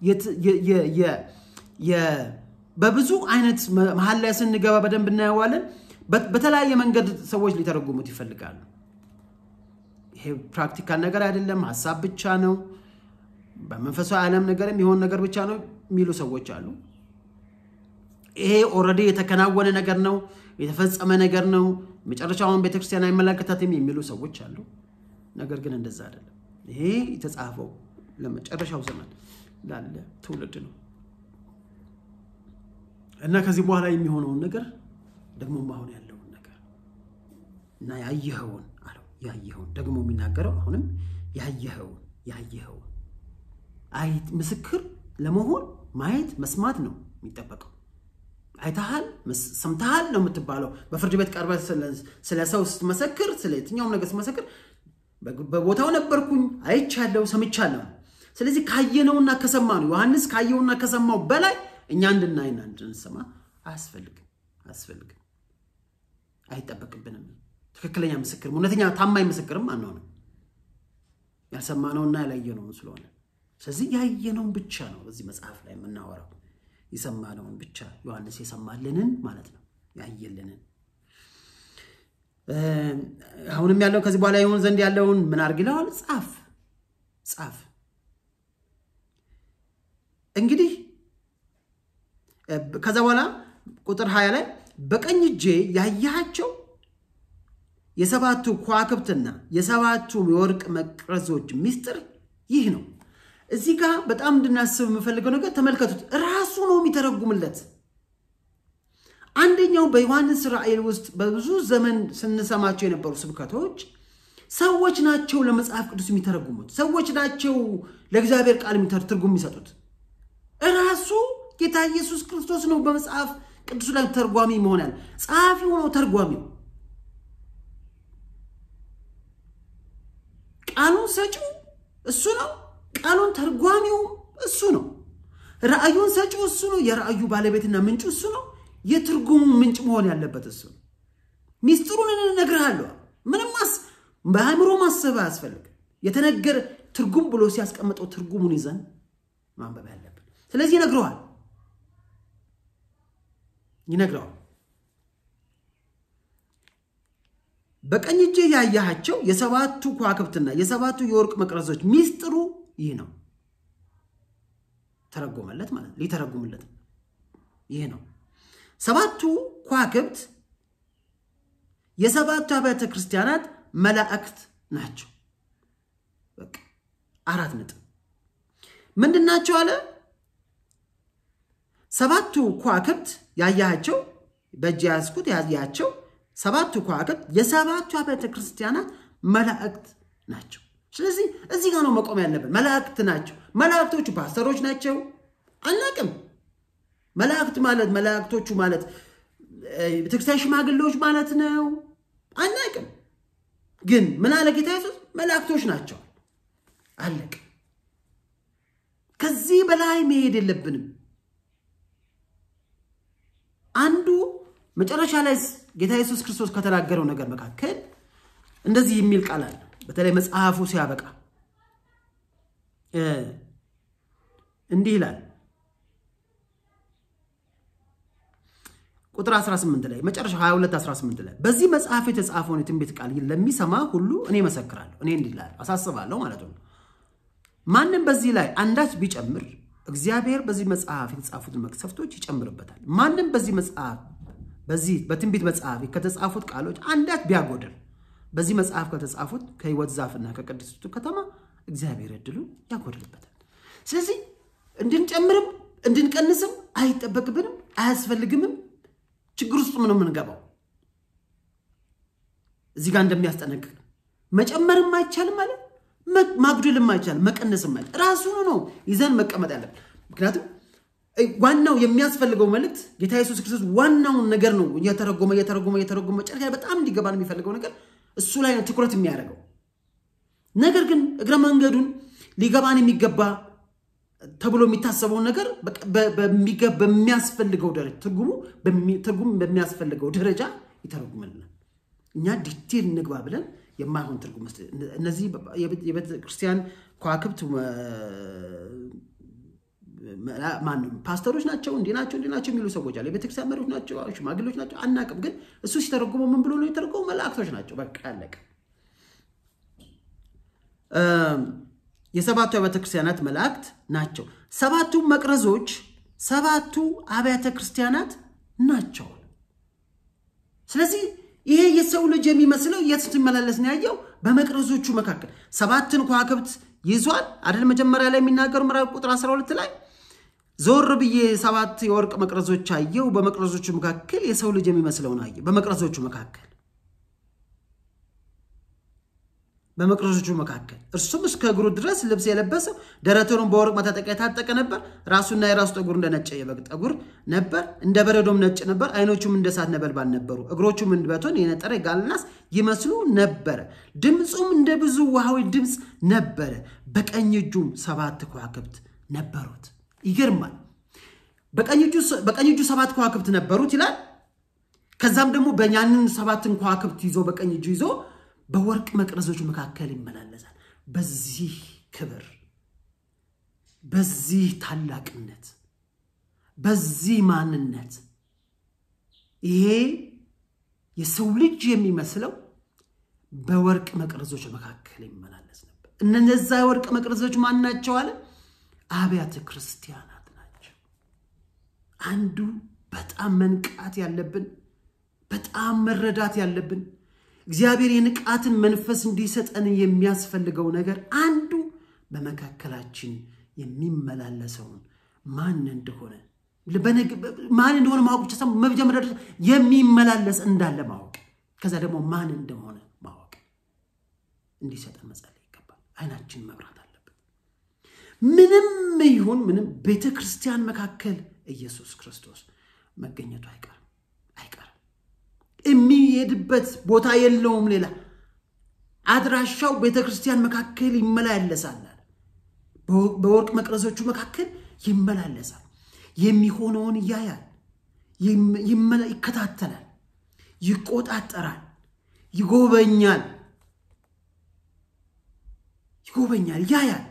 A: በብዙ አይነት መሀል ላይ ስንገባ በደንብ እናየዋለን። በተለያየ መንገድ ሰዎች ሊተረጉሙት ይፈልጋሉ። ይሄ ፕራክቲካል ነገር አይደለም፣ ሀሳብ ብቻ ነው፣ በመንፈሳዊ ዓለም ነገር የሚሆን ነገር ብቻ ነው የሚሉ ሰዎች አሉ። ይሄ ኦልሬዲ የተከናወነ ነገር ነው፣ የተፈጸመ ነገር ነው፣ መጨረሻውን ቤተክርስቲያን አይመለከታትም የሚሉ ሰዎች አሉ። ነገር ግን እንደዛ አይደለም። ይሄ የተጻፈው ለመጨረሻው ዘመን ላለ ትውልድ ነው እና ከዚህ በኋላ የሚሆነውን ነገር ደግሞ አሁን ያለውን ነገር እና ያየኸውን አለው። ያየኸውን ደግሞ የሚናገረው አሁንም ያየኸውን ያየኸውን አይ ምስክር ለመሆን ማየት መስማት ነው የሚጠበቀው። አይተሃል፣ ሰምተሃል ነው የምትባለው። በፍርድ ቤት ቀርበህ ስለ ሰው ስትመሰክር፣ ስለ የትኛውም ነገር ስትመሰክር በቦታው ነበርኩኝ፣ አይቻለሁ፣ ሰምቻለሁ። ስለዚህ ካየነውና ከሰማ ነው ዮሐንስ ካየውና ከሰማው በላይ እኛ እንድናይና እንድንሰማ አያስፈልግም አያስፈልግም፣ አይጠበቅብንም። ትክክለኛ ምስክር እውነተኛ ታማኝ ምስክርም አንሆንም ያልሰማነውና ያላየነውን ስለሆነ። ስለዚህ ያየነውን ብቻ ነው በዚህ መጽሐፍ ላይ የምናወራው፣ የሰማነውን ብቻ ዮሐንስ የሰማልንን ማለት ነው ያየልንን። አሁንም ያለው ከዚህ በኋላ ይሆን ዘንድ ያለውን ምን አድርግ ይለዋል? ጻፍ ጻፍ። እንግዲህ ከዛ በኋላ ቁጥር ሀያ ላይ በቀኝ እጄ ያያቸው የሰባቱ ከዋክብትና የሰባቱ የወርቅ መቅረዞች ምስጢር ይህ ነው። እዚህ ጋር በጣም እንድናስብ የምፈልገው ነገር ተመልከቱት። ራሱ ነው የሚተረጉምለት። አንደኛው በዮሐንስ ራእይ ውስጥ በብዙ ዘመን ስንሰማቸው የነበሩ ስብከቶች ሰዎች ናቸው ለመጽሐፍ ቅዱስ የሚተረጉሙት፣ ሰዎች ናቸው ለእግዚአብሔር ቃል ትርጉም የሚሰጡት። ራሱ ጌታ ኢየሱስ ክርስቶስ ነው በመጽሐፍ ቅዱስ ላይ ተርጓሚ መሆን ያለ ጸሐፊው ነው ተርጓሚው። ቃሉን ሰጪው እሱ ነው። ቃሉን ተርጓሚው እሱ ነው። ራእዩን ሰጪው እሱ ነው። የራእዩ ባለቤትና ምንጩ እሱ ነው። የትርጉሙ ምንጭ መሆን ያለበት እሱ ነው። ሚስጥሩን እነግርሃለሁ። ምንም በአእምሮ ማሰብ አያስፈልግም። የተነገረ ትርጉም ብሎ ሲያስቀምጠው ትርጉሙን ይዘን ማንበብ ያለብን። ስለዚህ ይነግረዋል ይነግረዋል በቀኝ እጄ ያያሃቸው የሰባቱ ከዋክብትና የሰባቱ የወርቅ መቅረዞች ሚስጥሩ ይህ ነው። ተረጎመለት ማለት ሊተረጉምለት ይህ ነው። ሰባቱ ከዋክብት የሰባቱ አብያተ ክርስቲያናት መላእክት ናቸው። በቃ አራት ነጥብ ምንድን ናቸው አለ። ሰባቱ ከዋክብት ያያቸው በእጅ ያዝኩት ያያቸው ሰባቱ ከዋክብት የሰባቱ አብያተ ክርስቲያናት መላእክት ናቸው። ስለዚህ እዚህ ጋር ነው መቆም ያለብን። መላእክት ናቸው። መላእክቶቹ ፓስተሮች ናቸው አናቅም። መላእክት ማለት መላእክቶቹ ማለት ቤተክርስቲያን ሽማግሌዎች ማለት ነው አናቅም። ግን ምን አለ ጌታ ኢየሱስ? መላእክቶች ናቸው። አለቅ። ከዚህ በላይ መሄድ የለብንም። አንዱ መጨረሻ ላይ ጌታ ኢየሱስ ክርስቶስ ከተናገረው ነገር መካከል እንደዚህ የሚል ቃል አለ። በተለይ መጽሐፉ ሲያበቃ እንዲህ ይላል ቁጥር 18 ላይ መጨረሻ 22 18 ላይ በዚህ መጽሐፍ የተጻፈውን የትንቢት ቃል ለሚሰማ ሁሉ እኔ መሰክራለሁ፣ እኔ እንዲህ እላለሁ፣ አሳስባለሁ ማለት ነው። ማንም በዚህ ላይ አንዳች ቢጨምር እግዚአብሔር በዚህ መጽሐፍ የተጻፉትን መቅሰፍቶች ይጨምርበታል። ማንም በዚህ መጽሐፍ በዚህ በትንቢት መጽሐፍ ከተጻፉት ቃሎች አንዳች ቢያጎድል በዚህ መጽሐፍ ከተጻፉት ከሕይወት ዛፍና ከቅድስቱ ከተማ እግዚአብሔር እድሉን ያጎድልበታል። ስለዚህ እንድንጨምርም እንድንቀንስም አይጠበቅብንም፣ አያስፈልግምም። ችግር ውስጥ ምን የምንገባው እዚህ ጋር እንደሚያስጠነቅቅ መጨመርም አይቻልም ማለት ማጉደልም አይቻልም፣ መቀነስም አይቻልም። ራሱን ነው ይዘን መቀመጥ ያለብን። ምክንያቱም ዋናው የሚያስፈልገው መልእክት ጌታ ኢየሱስ ክርስቶስ ዋናውን ነገር ነው እየተረጎመ እየተረጎመ እየተረጎመ መጨረሻ በጣም እንዲገባን የሚፈልገው ነገር እሱ ላይ ነው ትኩረት የሚያደርገው። ነገር ግን እግረ መንገዱን ሊገባን የሚገባ ተብሎ የሚታሰበውን ነገር በሚያስፈልገው ደረጃ ትርጉም በሚያስፈልገው ደረጃ ይተረጉምልናል። እኛ ዲቴል እንግባ ብለን የማይሆን ትርጉም እነዚህ የቤተ ክርስቲያን ከዋክብት ማነው ፓስተሮች ናቸው እንዲህ ናቸው እንዲህ ናቸው የሚሉ ሰዎች አሉ። የቤተክርስቲያን መሪዎች ናቸው፣ ሽማግሌዎች ናቸው፣ አናቅም። ግን እሱ ሲተረጉመው ምን ብሎ ነው የተረጎመው? መላእክቶች ናቸው። በቃ ያለቀ። የሰባቱ አብያተ ክርስቲያናት መላእክት ናቸው። ሰባቱ መቅረዞች ሰባቱ አብያተ ክርስቲያናት ናቸው። ስለዚህ ይሄ የሰው ልጅ የሚመስለው የት ስትመላለስ ነው ያየው? በመቅረዞቹ መካከል ሰባትን ከዋክብት ይዟል አይደል? መጀመሪያ ላይ የሚናገሩ ምዕራፍ ቁጥር 12 ላይ ዞር ብዬ ሰባት የወርቅ መቅረዞች አየው፣ በመቅረዞቹ መካከል የሰው ልጅ የሚመስለውን አየው። በመቅረዞቹ መካከል በመቅረዞቹ መካከል እርሱም እስከ እግሩ ድረስ ልብስ የለበሰው ደረቱንም በወርቅ መታጠቂያ የታጠቀ ነበር። ራሱና የራሱ ጠጉር እንደ ነጭ የበግ ጠጉር ነበር፣ እንደ በረዶም ነጭ ነበር። ዓይኖቹም እንደ እሳት ነበልባል ነበሩ። እግሮቹም እንደ በቶን የነጠረ የጋለ ናስ ይመስሉ ነበረ። ድምፁም እንደ ብዙ ውሃዊ ድምፅ ነበረ። በቀኝ እጁም ሰባት ከዋክብት ነበሩት። ይገርማል። በቀኝ እጁ ሰባት ከዋክብት ነበሩት ይላል። ከዛም ደግሞ በያንን ሰባትን ከዋክብት ይዞ በቀኝ እጁ ይዞ በወርቅ መቅረዞች መካከል ይመላለሳል። በዚህ ክብር፣ በዚህ ታላቅነት፣ በዚህ ማንነት ይሄ የሰው ልጅ የሚመስለው በወርቅ መቅረዞች መካከል ይመላለስ ነበር። እነዛ የወርቅ መቅረዞች ማን ናቸው አለ? አብያተ ክርስቲያናት ናቸው። አንዱ በጣም መንቃት ያለብን በጣም መረዳት ያለብን እግዚአብሔር የንቃትን መንፈስ እንዲሰጠን የሚያስፈልገው ነገር አንዱ በመካከላችን የሚመላለሰውን ማን እንደሆነ ማን እንደሆነ ማወቅ ብቻ ሳይሆን መጀመሪያ የሚመላለስ እንዳለ ማወቅ፣ ከዛ ደግሞ ማን እንደሆነ ማወቅ እንዲሰጠን መጸለይ ይገባል። አይናችን መብራት አለበት። ምንም ይሁን ምንም ቤተ ክርስቲያን መካከል ኢየሱስ ክርስቶስ መገኘቱ አይቀርም አይቀርም። የሚሄድበት ቦታ የለውም። ሌላ አድራሻው ቤተ ክርስቲያን መካከል ይመላለሳል። በወርቅ መቅረዞቹ መካከል ይመላለሳል። የሚሆነውን ያያል፣ ይከታተላል፣ ይቆጣጠራል፣ ይጎበኛል ይጎበኛል፣ ያያል፣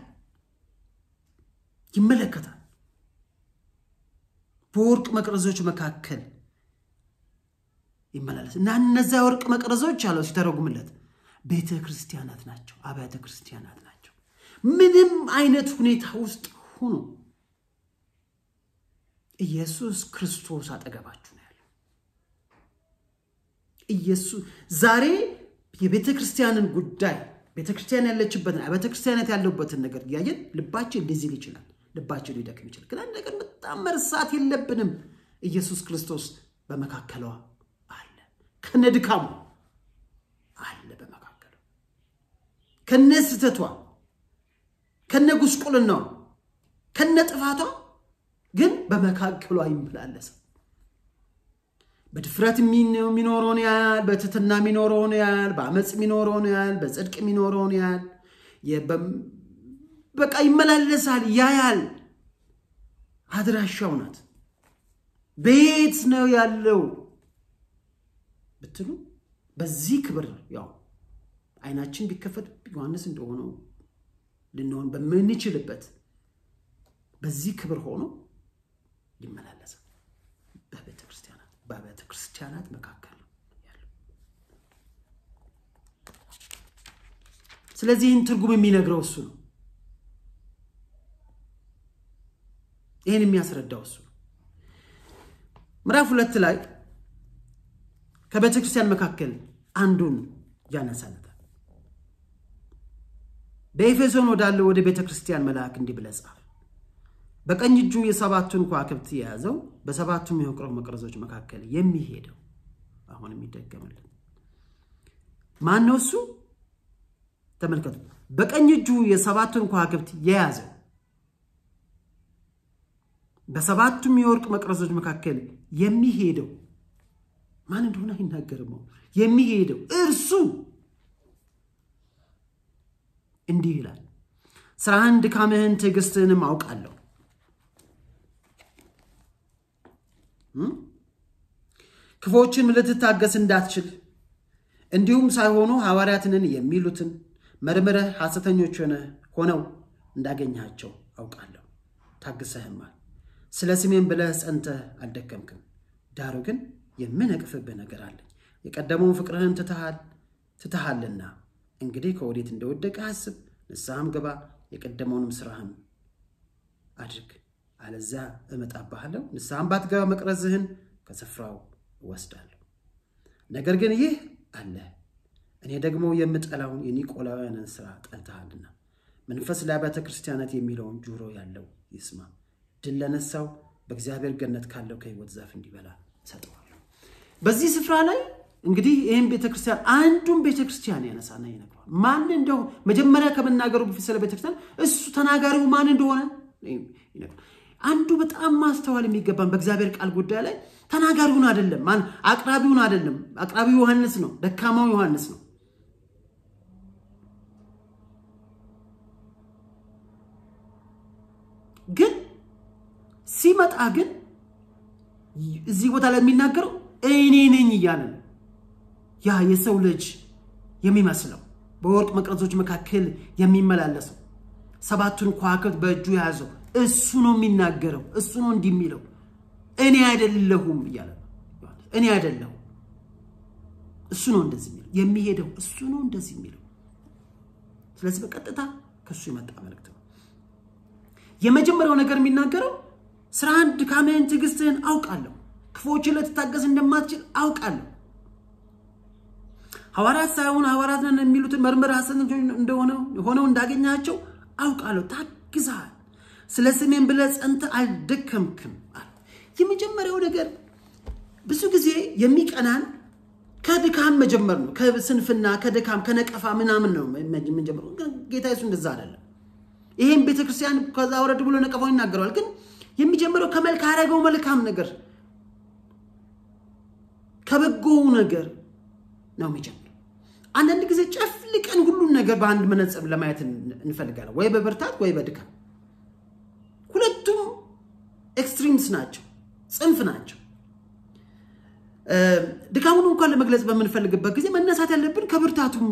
A: ይመለከታል። በወርቅ መቅረዞች መካከል ይመላለስ እና እነዚያ ወርቅ መቅረዞች አለው ሲተረጉምለት ቤተ ክርስቲያናት ናቸው፣ አብያተ ክርስቲያናት ናቸው። ምንም አይነት ሁኔታ ውስጥ ሁኑ፣ ኢየሱስ ክርስቶስ አጠገባችሁ ነው ያለው። ኢየሱስ ዛሬ የቤተ ክርስቲያንን ጉዳይ ቤተ ክርስቲያን ያለችበትን ቤተ ክርስቲያናት ያለበትን ነገር እያየን ልባችን እንደዚህ ሊል ይችላል። ልባችን ሊደክም ይችላል። ግን አንድ ነገር በጣም መርሳት የለብንም። ኢየሱስ ክርስቶስ በመካከሏ አለ፣ ከነ ድካሙ አለ በመካከሏ፣ ከነ ስህተቷ፣ ከነ ጉስቁልናዋ፣ ከነ ጥፋቷ ግን በመካከሏ ይመላለሳል። በድፍረት የሚኖረውን ያህል በትትና የሚኖረውን ያህል በአመፅ የሚኖረውን ያህል በጽድቅ የሚኖረውን ያህል በቃ ይመላለሳል፣ ያያል። አድራሻው ናት። ቤት ነው ያለው ብትሉ በዚህ ክብር ያው አይናችን ቢከፈት ዮሐንስ እንደሆነው ልንሆን በምንችልበት በዚህ ክብር ሆኖ ይመላለሳል በቤተ ክርስቲያናት በቤተ ክርስቲያናት መካከል ነው ያለው። ስለዚህ ይህን ትርጉም የሚነግረው እሱ ነው። ይህን የሚያስረዳው እሱ ነው። ምዕራፍ ሁለት ላይ ከቤተ ክርስቲያን መካከል አንዱን ያነሳለታል። በኤፌሶን ወዳለው ወደ ቤተ ክርስቲያን መልአክ እንዲህ ብለህ ጻፍ በቀኝ እጁ የሰባቱን ከዋክብት የያዘው በሰባቱም የወርቅ መቅረዞች መካከል የሚሄደው አሁን የሚደገምልን ማን ነው? እሱ ተመልከቱ። በቀኝ እጁ የሰባቱን ከዋክብት የያዘው በሰባቱም የወርቅ መቅረዞች መካከል የሚሄደው ማን እንደሆነ አይናገርም። የሚሄደው እርሱ እንዲህ ይላል፣ ስራህን፣ ድካምህን፣ ትዕግስትህንም አውቃለሁ ክፎችን ልትታገስ እንዳትችል እንዲሁም ሳይሆኑ ሐዋርያትንን የሚሉትን መርምረህ ሐሰተኞች ሆነው እንዳገኘሃቸው አውቃለሁ። ታግሰህማል። ስለ ስሜን ብለህ ጸንተህ አልደከምክም። ዳሩ ግን የምነቅፍብህ ነገር አለኝ። የቀደመውን ፍቅርህን ትተሃል ትተሃልና እንግዲህ ከወዴት እንደወደቀ አስብ፣ ንስሐም ግባ፣ የቀደመውንም ስራህን አድርግ። አለዚያ እመጣብሃለሁ፣ ንስሐም ባትገባ መቅረዝህን ከስፍራው እወስዳለሁ። ነገር ግን ይህ አለ፣ እኔ ደግሞ የምጠላውን የኒቆላውያንን ስራ ጠልተሃልና። መንፈስ ለአብያተ ክርስቲያናት የሚለውን ጆሮ ያለው ይስማ። ድል ለነሳው በእግዚአብሔር ገነት ካለው ከሕይወት ዛፍ እንዲበላ እሰጠዋለሁ። በዚህ ስፍራ ላይ እንግዲህ ይህም ቤተክርስቲያን አንዱን ቤተክርስቲያን ያነሳና ይነግረዋል። ማን እንደው መጀመሪያ ከመናገሩ በፊት ስለ ቤተክርስቲያን እሱ ተናጋሪው ማን እንደሆነ ይነግረዋል። አንዱ በጣም ማስተዋል የሚገባን በእግዚአብሔር ቃል ጉዳይ ላይ ተናጋሪውን አይደለም፣ አቅራቢውን አይደለም። አቅራቢው ዮሐንስ ነው፣ ደካማው ዮሐንስ ነው። ግን ሲመጣ ግን እዚህ ቦታ ላይ የሚናገረው እኔ ነኝ እያለ ነው። ያ የሰው ልጅ የሚመስለው በወርቅ መቅረዞች መካከል የሚመላለሰው ሰባቱን ከዋክብት በእጁ የያዘው እሱ ነው የሚናገረው። እሱ ነው እንዲህ የሚለው እኔ አይደለሁም እያለ ነው። እኔ አይደለሁም እሱ ነው እንደዚህ የሚለው የሚሄደው እሱ ነው እንደዚህ የሚለው። ስለዚህ በቀጥታ ከእሱ የመጣ መልእክት ነው። የመጀመሪያው ነገር የሚናገረው ስራህን፣ ድካምህን፣ ትዕግስትህን አውቃለሁ። ክፉዎችን ልትታገስ እንደማትችል አውቃለሁ። ሐዋርያት ሳይሆኑ ሐዋርያት ነን የሚሉትን መርምረህ ሐሰተኞች እንደሆነ ሆነው እንዳገኛቸው አውቃለሁ። ታግዘሃል። ስለ ስሜን ብለህ ጸንተህ አልደከምክም አለ። የመጀመሪያው ነገር ብዙ ጊዜ የሚቀናን ከድካም መጀመር ነው። ከስንፍና፣ ከድካም፣ ከነቀፋ ምናምን ነው የምንጀምረው። ጌታ ኢየሱስ እንደዛ አይደለም። ይህም ቤተክርስቲያን ከዛ ወረድ ብሎ ነቀፋው ይናገረዋል። ግን የሚጀምረው ከመልክ ካደረገው መልካም ነገር ከበጎው ነገር ነው የሚጀምረው። አንዳንድ ጊዜ ጨፍልቀን ሁሉን ነገር በአንድ መነጽር ለማየት እንፈልጋለን፣ ወይ በብርታት ወይ በድካም። ሁለቱም ኤክስትሪምስ ናቸው፣ ጽንፍ ናቸው። ድካሙን እንኳን ለመግለጽ በምንፈልግበት ጊዜ መነሳት ያለብን ከብርታቱም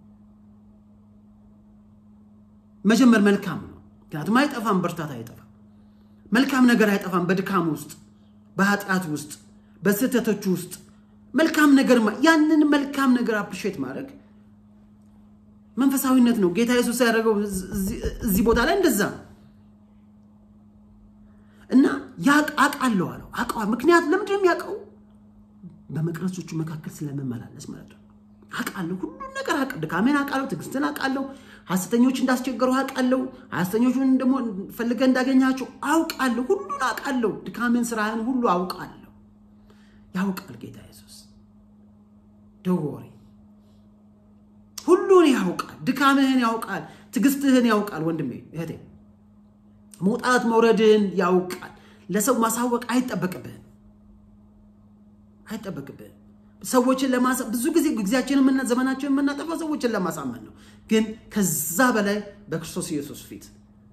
A: መጀመር መልካም ነው። ምክንያቱም አይጠፋም፣ ብርታት አይጠፋም፣ መልካም ነገር አይጠፋም። በድካም ውስጥ፣ በኃጢአት ውስጥ፣ በስህተቶች ውስጥ መልካም ነገር ያንን መልካም ነገር አፕሪሼት ማድረግ መንፈሳዊነት ነው። ጌታ ኢየሱስ ያደረገው እዚህ ቦታ ላይ እንደዛ ነው እና አውቃለሁ አለው። አውቀዋል። ምክንያት ለምንድን ነው የሚያውቀው? በመቅረዞቹ መካከል ስለመመላለስ ማለት ነው። አውቃለሁ፣ ሁሉን ነገር አውቃለሁ። ድካሜን አውቃለሁ፣ ትዕግስትን አውቃለሁ፣ ሐሰተኞች እንዳስቸገሩ አውቃለሁ፣ ሐሰተኞቹን ደግሞ ፈልገህ እንዳገኛቸው አውቃለሁ፣ ሁሉን አውቃለሁ። ድካሜን፣ ስራህን ሁሉ አውቃለሁ። ያውቃል ጌታ ኢየሱስ ደወሪ ሁሉን ያውቃል። ድካምህን ያውቃል። ትዕግስትህን ያውቃል። ወንድሜ እህቴ፣ መውጣት መውረድህን ያውቃል። ለሰው ማሳወቅ አይጠበቅብህም አይጠበቅብህም። ሰዎችን ለማሳ ብዙ ጊዜ ጊዜያችንን ዘመናችንን የምናጠፋው ሰዎችን ለማሳመን ነው። ግን ከዛ በላይ በክርስቶስ ኢየሱስ ፊት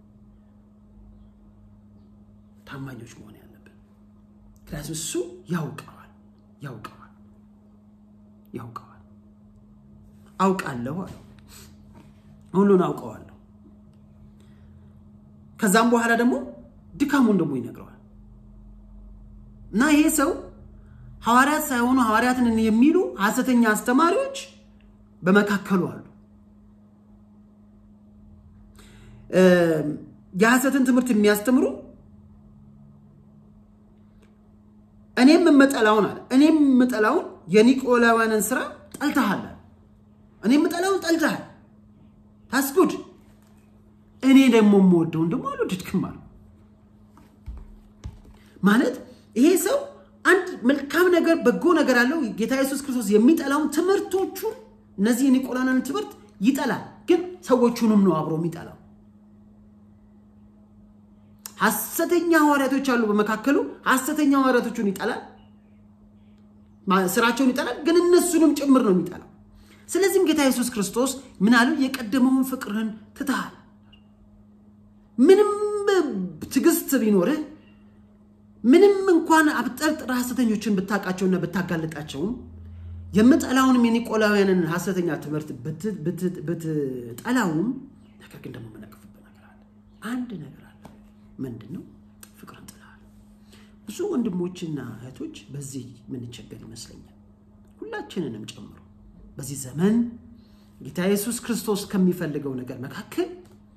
A: ታማኞች መሆን ያለብን። ምክንያቱም እሱ ያውቀዋል ያውቀዋል ያውቀዋል። አውቃለሁ አለው። ሁሉን አውቀዋለሁ። ከዛም በኋላ ደግሞ ድካሙን ደግሞ ይነግረዋል እና ይሄ ሰው ሐዋርያት ሳይሆኑ ሐዋርያትን የሚሉ ሐሰተኛ አስተማሪዎች በመካከሉ አሉ። የሐሰትን ትምህርት የሚያስተምሩ እኔም የምጠላውን አለ እኔም የምጠላውን የኒቆላውያንን ስራ ጠልተሃል። እኔ የምጠላውን ጠልተሃል። ታስጉድ እኔ ደግሞ የምወደውን ደግሞ አልወደድክም አሉ። ማለት ይሄ ሰው አንድ መልካም ነገር በጎ ነገር አለው። ጌታ ኢየሱስ ክርስቶስ የሚጠላውን ትምህርቶቹን እነዚህ የኒቆላውያንን ትምህርት ይጠላል፣ ግን ሰዎቹንም ነው አብሮ የሚጠላው። ሐሰተኛ ሐዋርያቶች አሉ በመካከሉ። ሐሰተኛ ሐዋርያቶቹን ይጠላል፣ ስራቸውን ይጠላል፣ ግን እነሱንም ጭምር ነው የሚጠላው። ስለዚህም ጌታ ኢየሱስ ክርስቶስ ምን አለው? የቀደመውን ፍቅርህን ትተሃል። ምንም ትዕግስት ቢኖርህ ምንም እንኳን አብጠርጥር ሐሰተኞችን ብታውቃቸውና ብታጋልጣቸውም የምጠላውንም የኒቆላውያንን ሐሰተኛ ትምህርት ብትጠላውም ነገር ግን ደግሞ የምነቅፍበት ነገር አለ። አንድ ነገር አለ። ምንድን ነው? ፍቅርን ጥለሃል። ብዙ ወንድሞችና እህቶች በዚህ ምንቸገር ይመስለኛል፣ ሁላችንንም ጨምሮ በዚህ ዘመን ጌታ ኢየሱስ ክርስቶስ ከሚፈልገው ነገር መካከል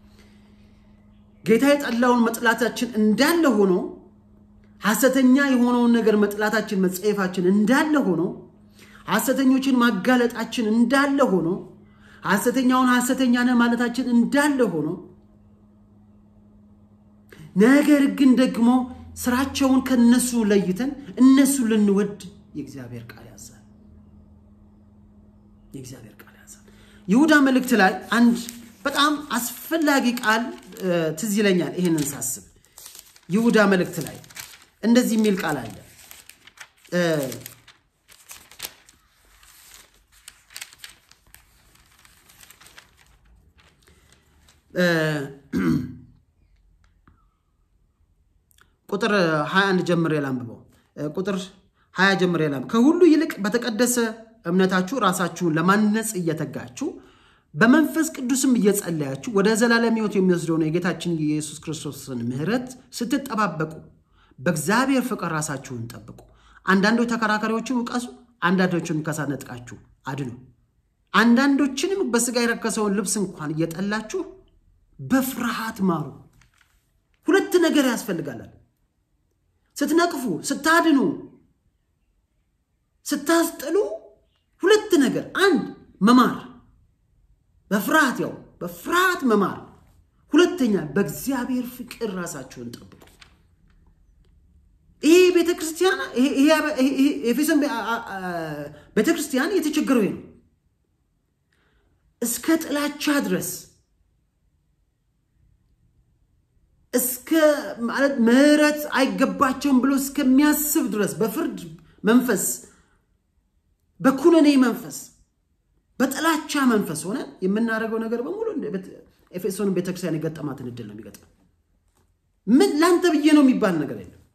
A: ጌታ የጠላውን መጥላታችን እንዳለ ሆኖ ሐሰተኛ የሆነውን ነገር መጥላታችን መጸየፋችን እንዳለ ሆኖ ሐሰተኞችን ማጋለጣችን እንዳለ ሆኖ ሐሰተኛውን ሐሰተኛ ነህ ማለታችን እንዳለ ሆኖ ነገር ግን ደግሞ ስራቸውን ከነሱ ለይተን እነሱ ልንወድ የእግዚአብሔር ቃል ያዛል። የእግዚአብሔር ቃል ያዛል። ይሁዳ መልእክት ላይ አንድ በጣም አስፈላጊ ቃል ትዝ ይለኛል። ይህንን ሳስብ ይሁዳ መልእክት ላይ እንደዚህ የሚል ቃል አለ። ቁጥር 21 ጀምሬ ላንብበው። ቁጥር 20 ጀምሬ ላንብበው። ከሁሉ ይልቅ በተቀደሰ እምነታችሁ ራሳችሁን ለማነጽ እየተጋችሁ በመንፈስ ቅዱስም እየጸለያችሁ ወደ ዘላለም ሕይወት የሚወስደውን የጌታችን የኢየሱስ ክርስቶስን ምሕረት ስትጠባበቁ በእግዚአብሔር ፍቅር ራሳችሁን ጠብቁ። አንዳንዶች ተከራካሪዎችን ውቀሱ፣ አንዳንዶችንም ከእሳት ነጥቃችሁ አድኑ። አንዳንዶችንም በሥጋ የረከሰውን ልብስ እንኳን እየጠላችሁ በፍርሃት ማሩ። ሁለት ነገር ያስፈልጋላል። ስትነቅፉ፣ ስታድኑ፣ ስታስጥሉ ሁለት ነገር፣ አንድ መማር በፍርሃት ያው በፍርሃት መማር፣ ሁለተኛ በእግዚአብሔር ፍቅር ራሳችሁን ጠብቁ። ይሄ ቤተክርስቲያን ኤፌሶን ቤተክርስቲያን የተቸገረው ነው። እስከ ጥላቻ ድረስ እስከ ማለት ምሕረት አይገባቸውም ብሎ እስከሚያስብ ድረስ በፍርድ መንፈስ፣ በኩነኔ መንፈስ፣ በጥላቻ መንፈስ ሆነ የምናደርገው ነገር በሙሉ ኤፌሶን ቤተክርስቲያን የገጠማትን እድል ነው የሚገጥመው። ምን ለአንተ ብዬ ነው የሚባል ነገር የለም።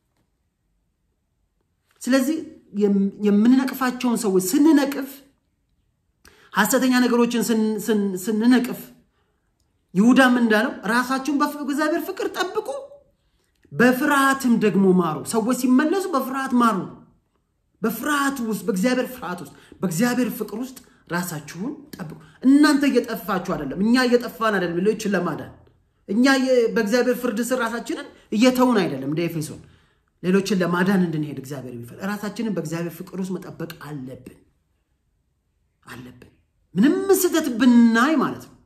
A: ስለዚህ የምንነቅፋቸውን ሰዎች ስንነቅፍ ሐሰተኛ ነገሮችን ስንነቅፍ ይሁዳም እንዳለው ራሳችሁን በእግዚአብሔር ፍቅር ጠብቁ፣ በፍርሃትም ደግሞ ማሩ። ሰዎች ሲመለሱ በፍርሃት ማሩ። በፍርሃት ውስጥ በእግዚአብሔር ፍርሃት ውስጥ በእግዚአብሔር ፍቅር ውስጥ ራሳችሁን ጠብቁ። እናንተ እየጠፋችሁ አይደለም፣ እኛ እየጠፋን አይደለም፣ ሌሎችን ለማዳን እኛ በእግዚአብሔር ፍርድ ስር ራሳችንን እየተውን አይደለም። እንደ ኤፌሶን ሌሎችን ለማዳን እንድንሄድ እግዚአብሔር የሚፈል ራሳችንን በእግዚአብሔር ፍቅር ውስጥ መጠበቅ አለብን አለብን። ምንም ስህተት ብናይ ማለት ነው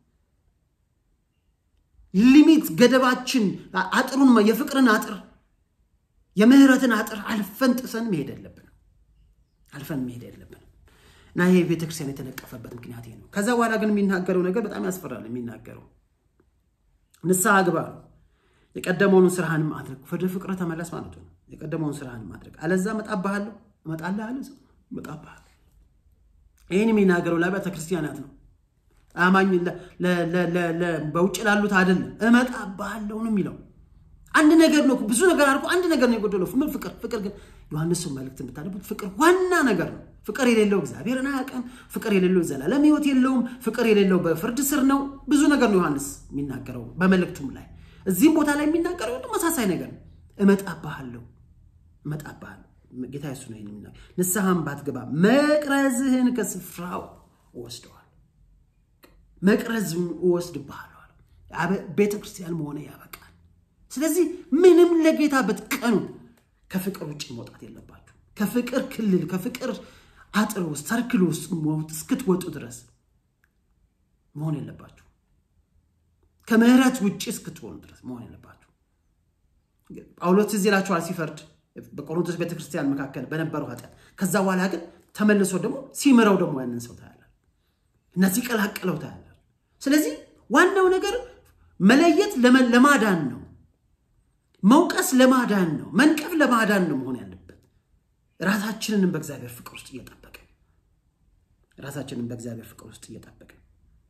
A: ሊሚት ገደባችን አጥሩን የፍቅርን አጥር የምህረትን አጥር አልፈን ጥሰን መሄድ የለብንም አልፈን መሄድ የለብንም እና ይሄ ቤተክርስቲያን የተነቀፈበት ምክንያት ነው። ከዛ በኋላ ግን የሚናገረው ነገር በጣም ያስፈራል። የሚናገረው ንስሐ ግባ የቀደመውን ስራህንም አድርግ፣ ወደ ፍቅር ተመለስ ማለቱ ነው። የቀደመውን ስራህን ማድረግ አለዛ እመጣብሃለሁ እመጣልሃለሁ እመጣብሃለሁ። ይህን የሚናገረው ለአብያተ ክርስቲያናት ነው። አማኝ በውጭ ላሉት አይደለም። እመጣብሃለሁ ነው የሚለው። አንድ ነገር ነው፣ ብዙ ነገር አድርጎ አንድ ነገር ነው የጎደለው። ምን ፍቅር። ፍቅር ግን ዮሐንስን መልእክት የምታነቡት ፍቅር ዋና ነገር ነው። ፍቅር የሌለው እግዚአብሔርን አያውቅም። ፍቅር የሌለው ዘላለም ሕይወት የለውም። ፍቅር የሌለው በፍርድ ስር ነው። ብዙ ነገር ነው ዮሐንስ የሚናገረው በመልእክቱም ላይ እዚህም ቦታ ላይ የሚናገረው ተመሳሳይ ነገር ነው። እመጣብሃለሁ እመጣብሃለሁ። ጌታ የሱ ነው የሚናገር። ንስሐም ባትገባ መቅረዝህን ከስፍራው እወስደዋል፣ መቅረዝህን እወስድብሃለሁ። ቤተ ክርስቲያን መሆነ ያበቃል። ስለዚህ ምንም ለጌታ ብትቀኑ ከፍቅር ውጭ መውጣት የለባችሁ። ከፍቅር ክልል ከፍቅር አጥር ውስጥ ሰርክል ውስጥ እስክትወጡ ድረስ መሆን የለባችሁ። ከምህረት ውጭ እስክትሆኑ ድረስ መሆን የለባችሁ። ጳውሎስ እዚህ ይላችኋል ሲፈርድ በቆሮንቶስ ቤተክርስቲያን መካከል በነበረው ኃጢአት። ከዛ በኋላ ግን ተመልሶ ደግሞ ሲምረው ደግሞ ያንን ሰው ታያላል እና ሲቀላቅለው ታያላል። ስለዚህ ዋናው ነገር መለየት ለማዳን ነው። መውቀስ ለማዳን ነው። መንቀፍ ለማዳን ነው መሆን ያለበት። ራሳችንንም በእግዚአብሔር ፍቅር ውስጥ እየጠበቅን ራሳችንን በእግዚአብሔር ፍቅር ውስጥ እየጠበቅን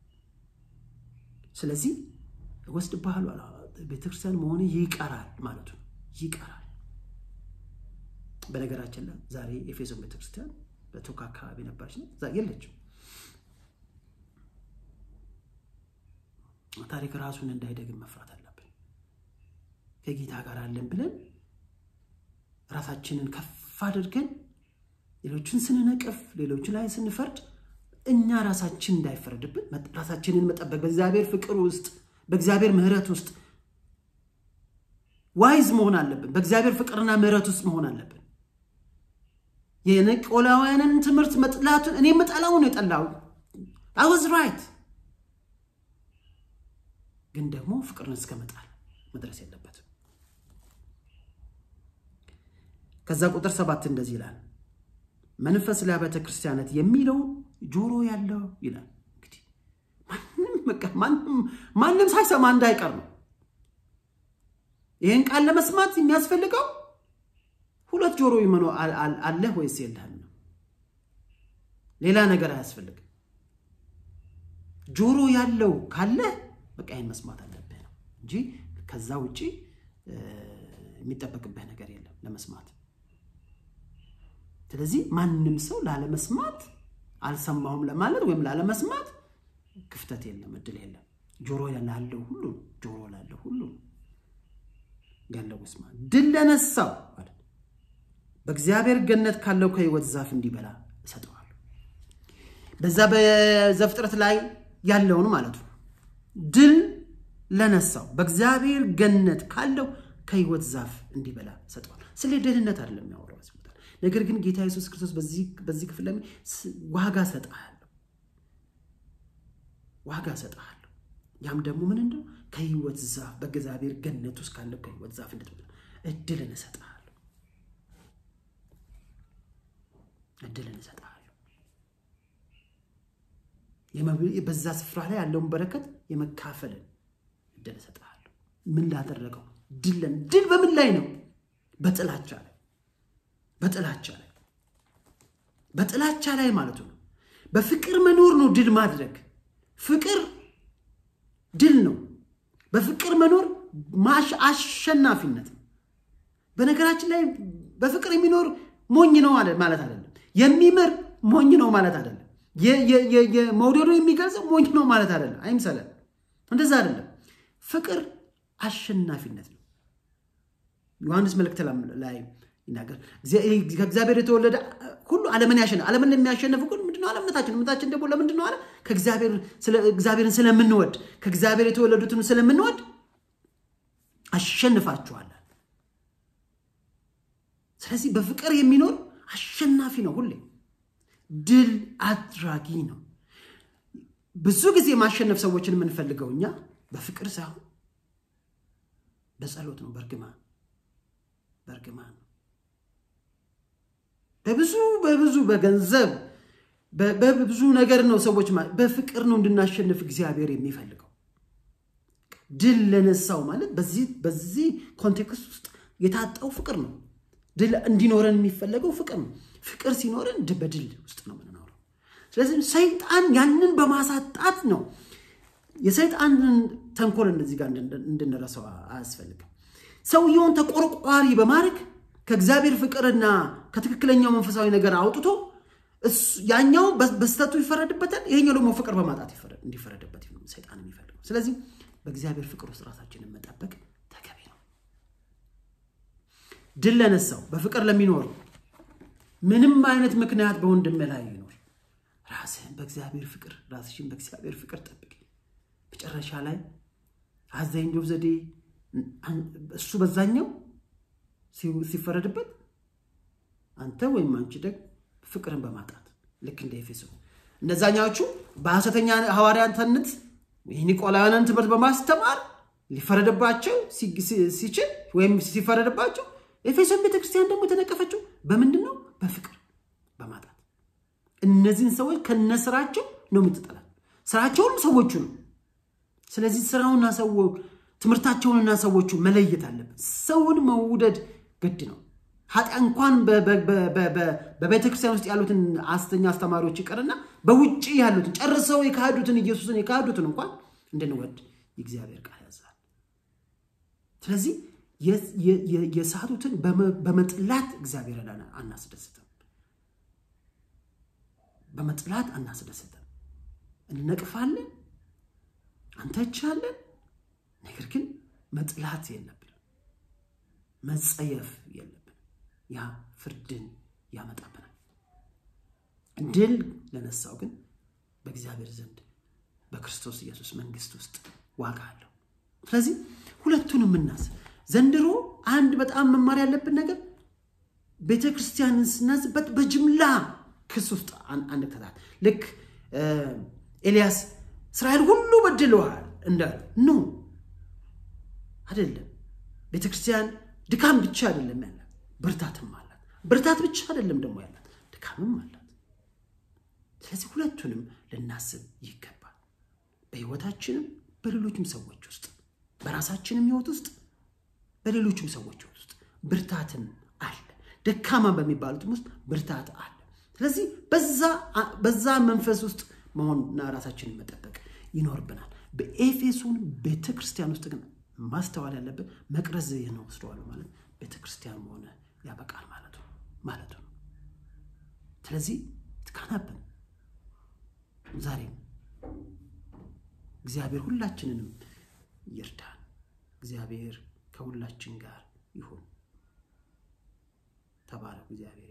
A: ስለዚህ እወስድብሃለሁ ቤተክርስቲያን መሆን ይቀራል ማለቱ ነው። ይቀራል። በነገራችን ላይ ዛሬ ኤፌሶን ቤተክርስቲያን በቶካ አካባቢ ነበረች ነው የለችም። ታሪክ ራሱን እንዳይደግም መፍራት አለብን። ከጌታ ጋር አለን ብለን ራሳችንን ከፍ አድርገን ሌሎችን ስንነቅፍ፣ ሌሎች ላይ ስንፈርድ እኛ ራሳችን እንዳይፈረድብን ራሳችንን መጠበቅ በእግዚአብሔር ፍቅር ውስጥ በእግዚአብሔር ምሕረት ውስጥ ዋይዝ መሆን አለብን። በእግዚአብሔር ፍቅርና ምሕረት ውስጥ መሆን አለብን። የኒቆላውያንን ትምህርት መጥላቱን እኔ የምጠላው ነው የጠላው አወዝ ራይት፣ ግን ደግሞ ፍቅርን እስከ መጣል መድረስ የለበትም። ከዛ ቁጥር ሰባት እንደዚህ ይላል መንፈስ ለአብያተ ክርስቲያናት የሚለው ጆሮ ያለው ይላል። እንግዲህ ማንም ሳይሰማ እንዳይቀር ነው። ይህን ቃል ለመስማት የሚያስፈልገው ሁለት ጆሮ ይመኖ አለህ ወይስ የለህም ነው። ሌላ ነገር አያስፈልግም። ጆሮ ያለው ካለህ በቃ ይህን መስማት አለብህ ነው እንጂ ከዛ ውጭ የሚጠበቅብህ ነገር የለም ለመስማት። ስለዚህ ማንም ሰው ላለመስማት አልሰማሁም ለማለት ወይም ላለመስማት ክፍተት የለም፣ እድል የለም። ጆሮ ላለው ሁሉ ጆሮ ላለው ሁሉ ያለው መስማ ድል ለነሳው በእግዚአብሔር ገነት ካለው ከሕይወት ዛፍ እንዲበላ እሰጠዋለሁ። በዛ በዘፍጥረት ላይ ያለውን ማለት ነው። ድል ለነሳው በእግዚአብሔር ገነት ካለው ከሕይወት ዛፍ እንዲበላ እሰጠዋለሁ። ስለ ደህንነት አይደለም የሚያወራው ነገር ግን ጌታ ኢየሱስ ክርስቶስ በዚህ ክፍል ላይ ዋጋ ሰጥሃለሁ፣ ዋጋ ሰጥሃለሁ። ያም ደግሞ ምን እንደው ከሕይወት ዛፍ በእግዚአብሔር ገነት ውስጥ ካለው ከሕይወት ዛፍ እንድትበላ እድልን እሰጥሃለሁ፣ እድልን እሰጥሃለሁ። በዛ ስፍራ ላይ ያለውን በረከት የመካፈልን እድል እሰጥሃለሁ። ምን ላደረገው ድልን ድል በምን ላይ ነው? በጥላቻ ላይ በጥላቻ ላይ በጥላቻ ላይ ማለቱ ነው። በፍቅር መኖር ነው ድል ማድረግ። ፍቅር ድል ነው። በፍቅር መኖር አሸናፊነት ነው። በነገራችን ላይ በፍቅር የሚኖር ሞኝ ነው ማለት አይደለም። የሚምር ሞኝ ነው ማለት አይደለም። መውደዱ የሚገልጸው ሞኝ ነው ማለት አይደለም። አይምሰለን፣ እንደዛ አይደለም። ፍቅር አሸናፊነት ነው። ዮሐንስ መልእክት ላይ ይናገር ከእግዚአብሔር የተወለደ ሁሉ ዓለምን ያሸንፍ። ዓለምን የሚያሸንፍ ግን ምንድነው? አለ እምነታችን። እምነታችን ደግሞ ለምንድን ነው አለ? እግዚአብሔርን ስለምንወድ ከእግዚአብሔር የተወለዱትን ስለምንወድ አሸንፋችኋለን። ስለዚህ በፍቅር የሚኖር አሸናፊ ነው። ሁሌ ድል አድራጊ ነው። ብዙ ጊዜ ማሸነፍ ሰዎችን የምንፈልገው እኛ በፍቅር ሳይሆን በጸሎት ነው። በእርግማን በእርግማን ነው። በብዙ በብዙ በገንዘብ በብዙ ነገር ነው ሰዎች በፍቅር ነው እንድናሸንፍ እግዚአብሔር የሚፈልገው። ድል ለነሳው ማለት በዚህ በዚህ ኮንቴክስት ውስጥ የታጣው ፍቅር ነው። ድል እንዲኖረን የሚፈለገው ፍቅር ነው። ፍቅር ሲኖረን በድል ውስጥ ነው የምንኖረው። ስለዚህ ሰይጣን ያንን በማሳጣት ነው የሰይጣንን ተንኮል እንደዚህ ጋር እንድንረሳው አያስፈልግም። ሰውየውን ተቆርቋሪ በማድረግ ከእግዚአብሔር ፍቅርና ከትክክለኛው መንፈሳዊ ነገር አውጥቶ ያኛው በስተቱ ይፈረድበታል፣ ይሄኛው ደግሞ ፍቅር በማጣት እንዲፈረድበት ነው ሰይጣን የሚፈልገው። ስለዚህ በእግዚአብሔር ፍቅር ውስጥ ራሳችንን መጠበቅ ተገቢ ነው። ድል ለነሳው በፍቅር ለሚኖር ምንም አይነት ምክንያት በወንድም ላይ ይኖር፣ ራስህን በእግዚአብሔር ፍቅር ራስሽን በእግዚአብሔር ፍቅር ጠብቅ። መጨረሻ ላይ አዛኝ ጆብ ዘዴ እሱ በዛኛው ሲፈረድበት አንተ ወይም አንቺ ደግ ፍቅርን በማጣት ልክ እንደ ኤፌሶ እነዛኛዎቹ በሐሰተኛ ሐዋርያትነት የኒቆላውያንን ትምህርት በማስተማር ሊፈረድባቸው ሲችል ወይም ሲፈረድባቸው ኤፌሶን ቤተክርስቲያን ደግሞ የተነቀፈችው በምንድን ነው? በፍቅር በማጣት እነዚህን ሰዎች ከነስራቸው ነው የምትጠላል። ስራቸውንም ሰዎቹ ነው። ስለዚህ ስራውና ሰው ትምህርታቸውንና ሰዎቹ መለየት አለበት። ሰውን መውደድ ግድ ነው። ኃጢያ እንኳን በቤተክርስቲያን ውስጥ ያሉትን ሐሰተኛ አስተማሪዎች ይቅርና በውጭ ያሉትን ጨርሰው የካዱትን ኢየሱስን የካዱትን እንኳን እንድንወድ የእግዚአብሔር ቃል ያዛል። ስለዚህ የሳቱትን በመጥላት እግዚአብሔርን አናስደስትም። በመጥላት አናስደስትም። እንነቅፋለን፣ አንተቻለን። ነገር ግን መጥላት የለብንም፣ መጸየፍ የለብንም። ያ ፍርድን ያመጣብናል። ድል ለነሳው ግን በእግዚአብሔር ዘንድ በክርስቶስ ኢየሱስ መንግስት ውስጥ ዋጋ አለው። ስለዚህ ሁለቱንም እናስብ። ዘንድሮ አንድ በጣም መማር ያለብን ነገር ቤተ ክርስቲያንን ስናዝበት በጅምላ ክስ ውስጥ አንከታት። ልክ ኤልያስ እስራኤል ሁሉ በድለዋል እንዳለ ኖ አይደለም። ቤተ ክርስቲያን ድካም ብቻ አይደለም ያላት፣ ብርታትም አላት። ብርታት ብቻ አይደለም ደግሞ ያላት፣ ድካምም አላት። ስለዚህ ሁለቱንም ልናስብ ይገባል። በህይወታችንም በሌሎችም ሰዎች ውስጥ በራሳችንም ህይወት ውስጥ በሌሎችም ሰዎች ህይወት ውስጥ ብርታትም አለ። ደካማ በሚባሉትም ውስጥ ብርታት አለ። ስለዚህ በዛ መንፈስ ውስጥ መሆንና ራሳችንን መጠበቅ ይኖርብናል። በኤፌሶን ቤተ ክርስቲያን ውስጥ ግን ማስተዋል ያለብን መቅረዝ ነው ወስደዋል ማለት ቤተ ክርስቲያን መሆነ ያበቃል ማለቱ ማለቱ ነው። ስለዚህ ትካናብን ዛሬም እግዚአብሔር ሁላችንንም ይርዳን። እግዚአብሔር ከሁላችን ጋር ይሁን። ተባረኩ። እግዚአብሔር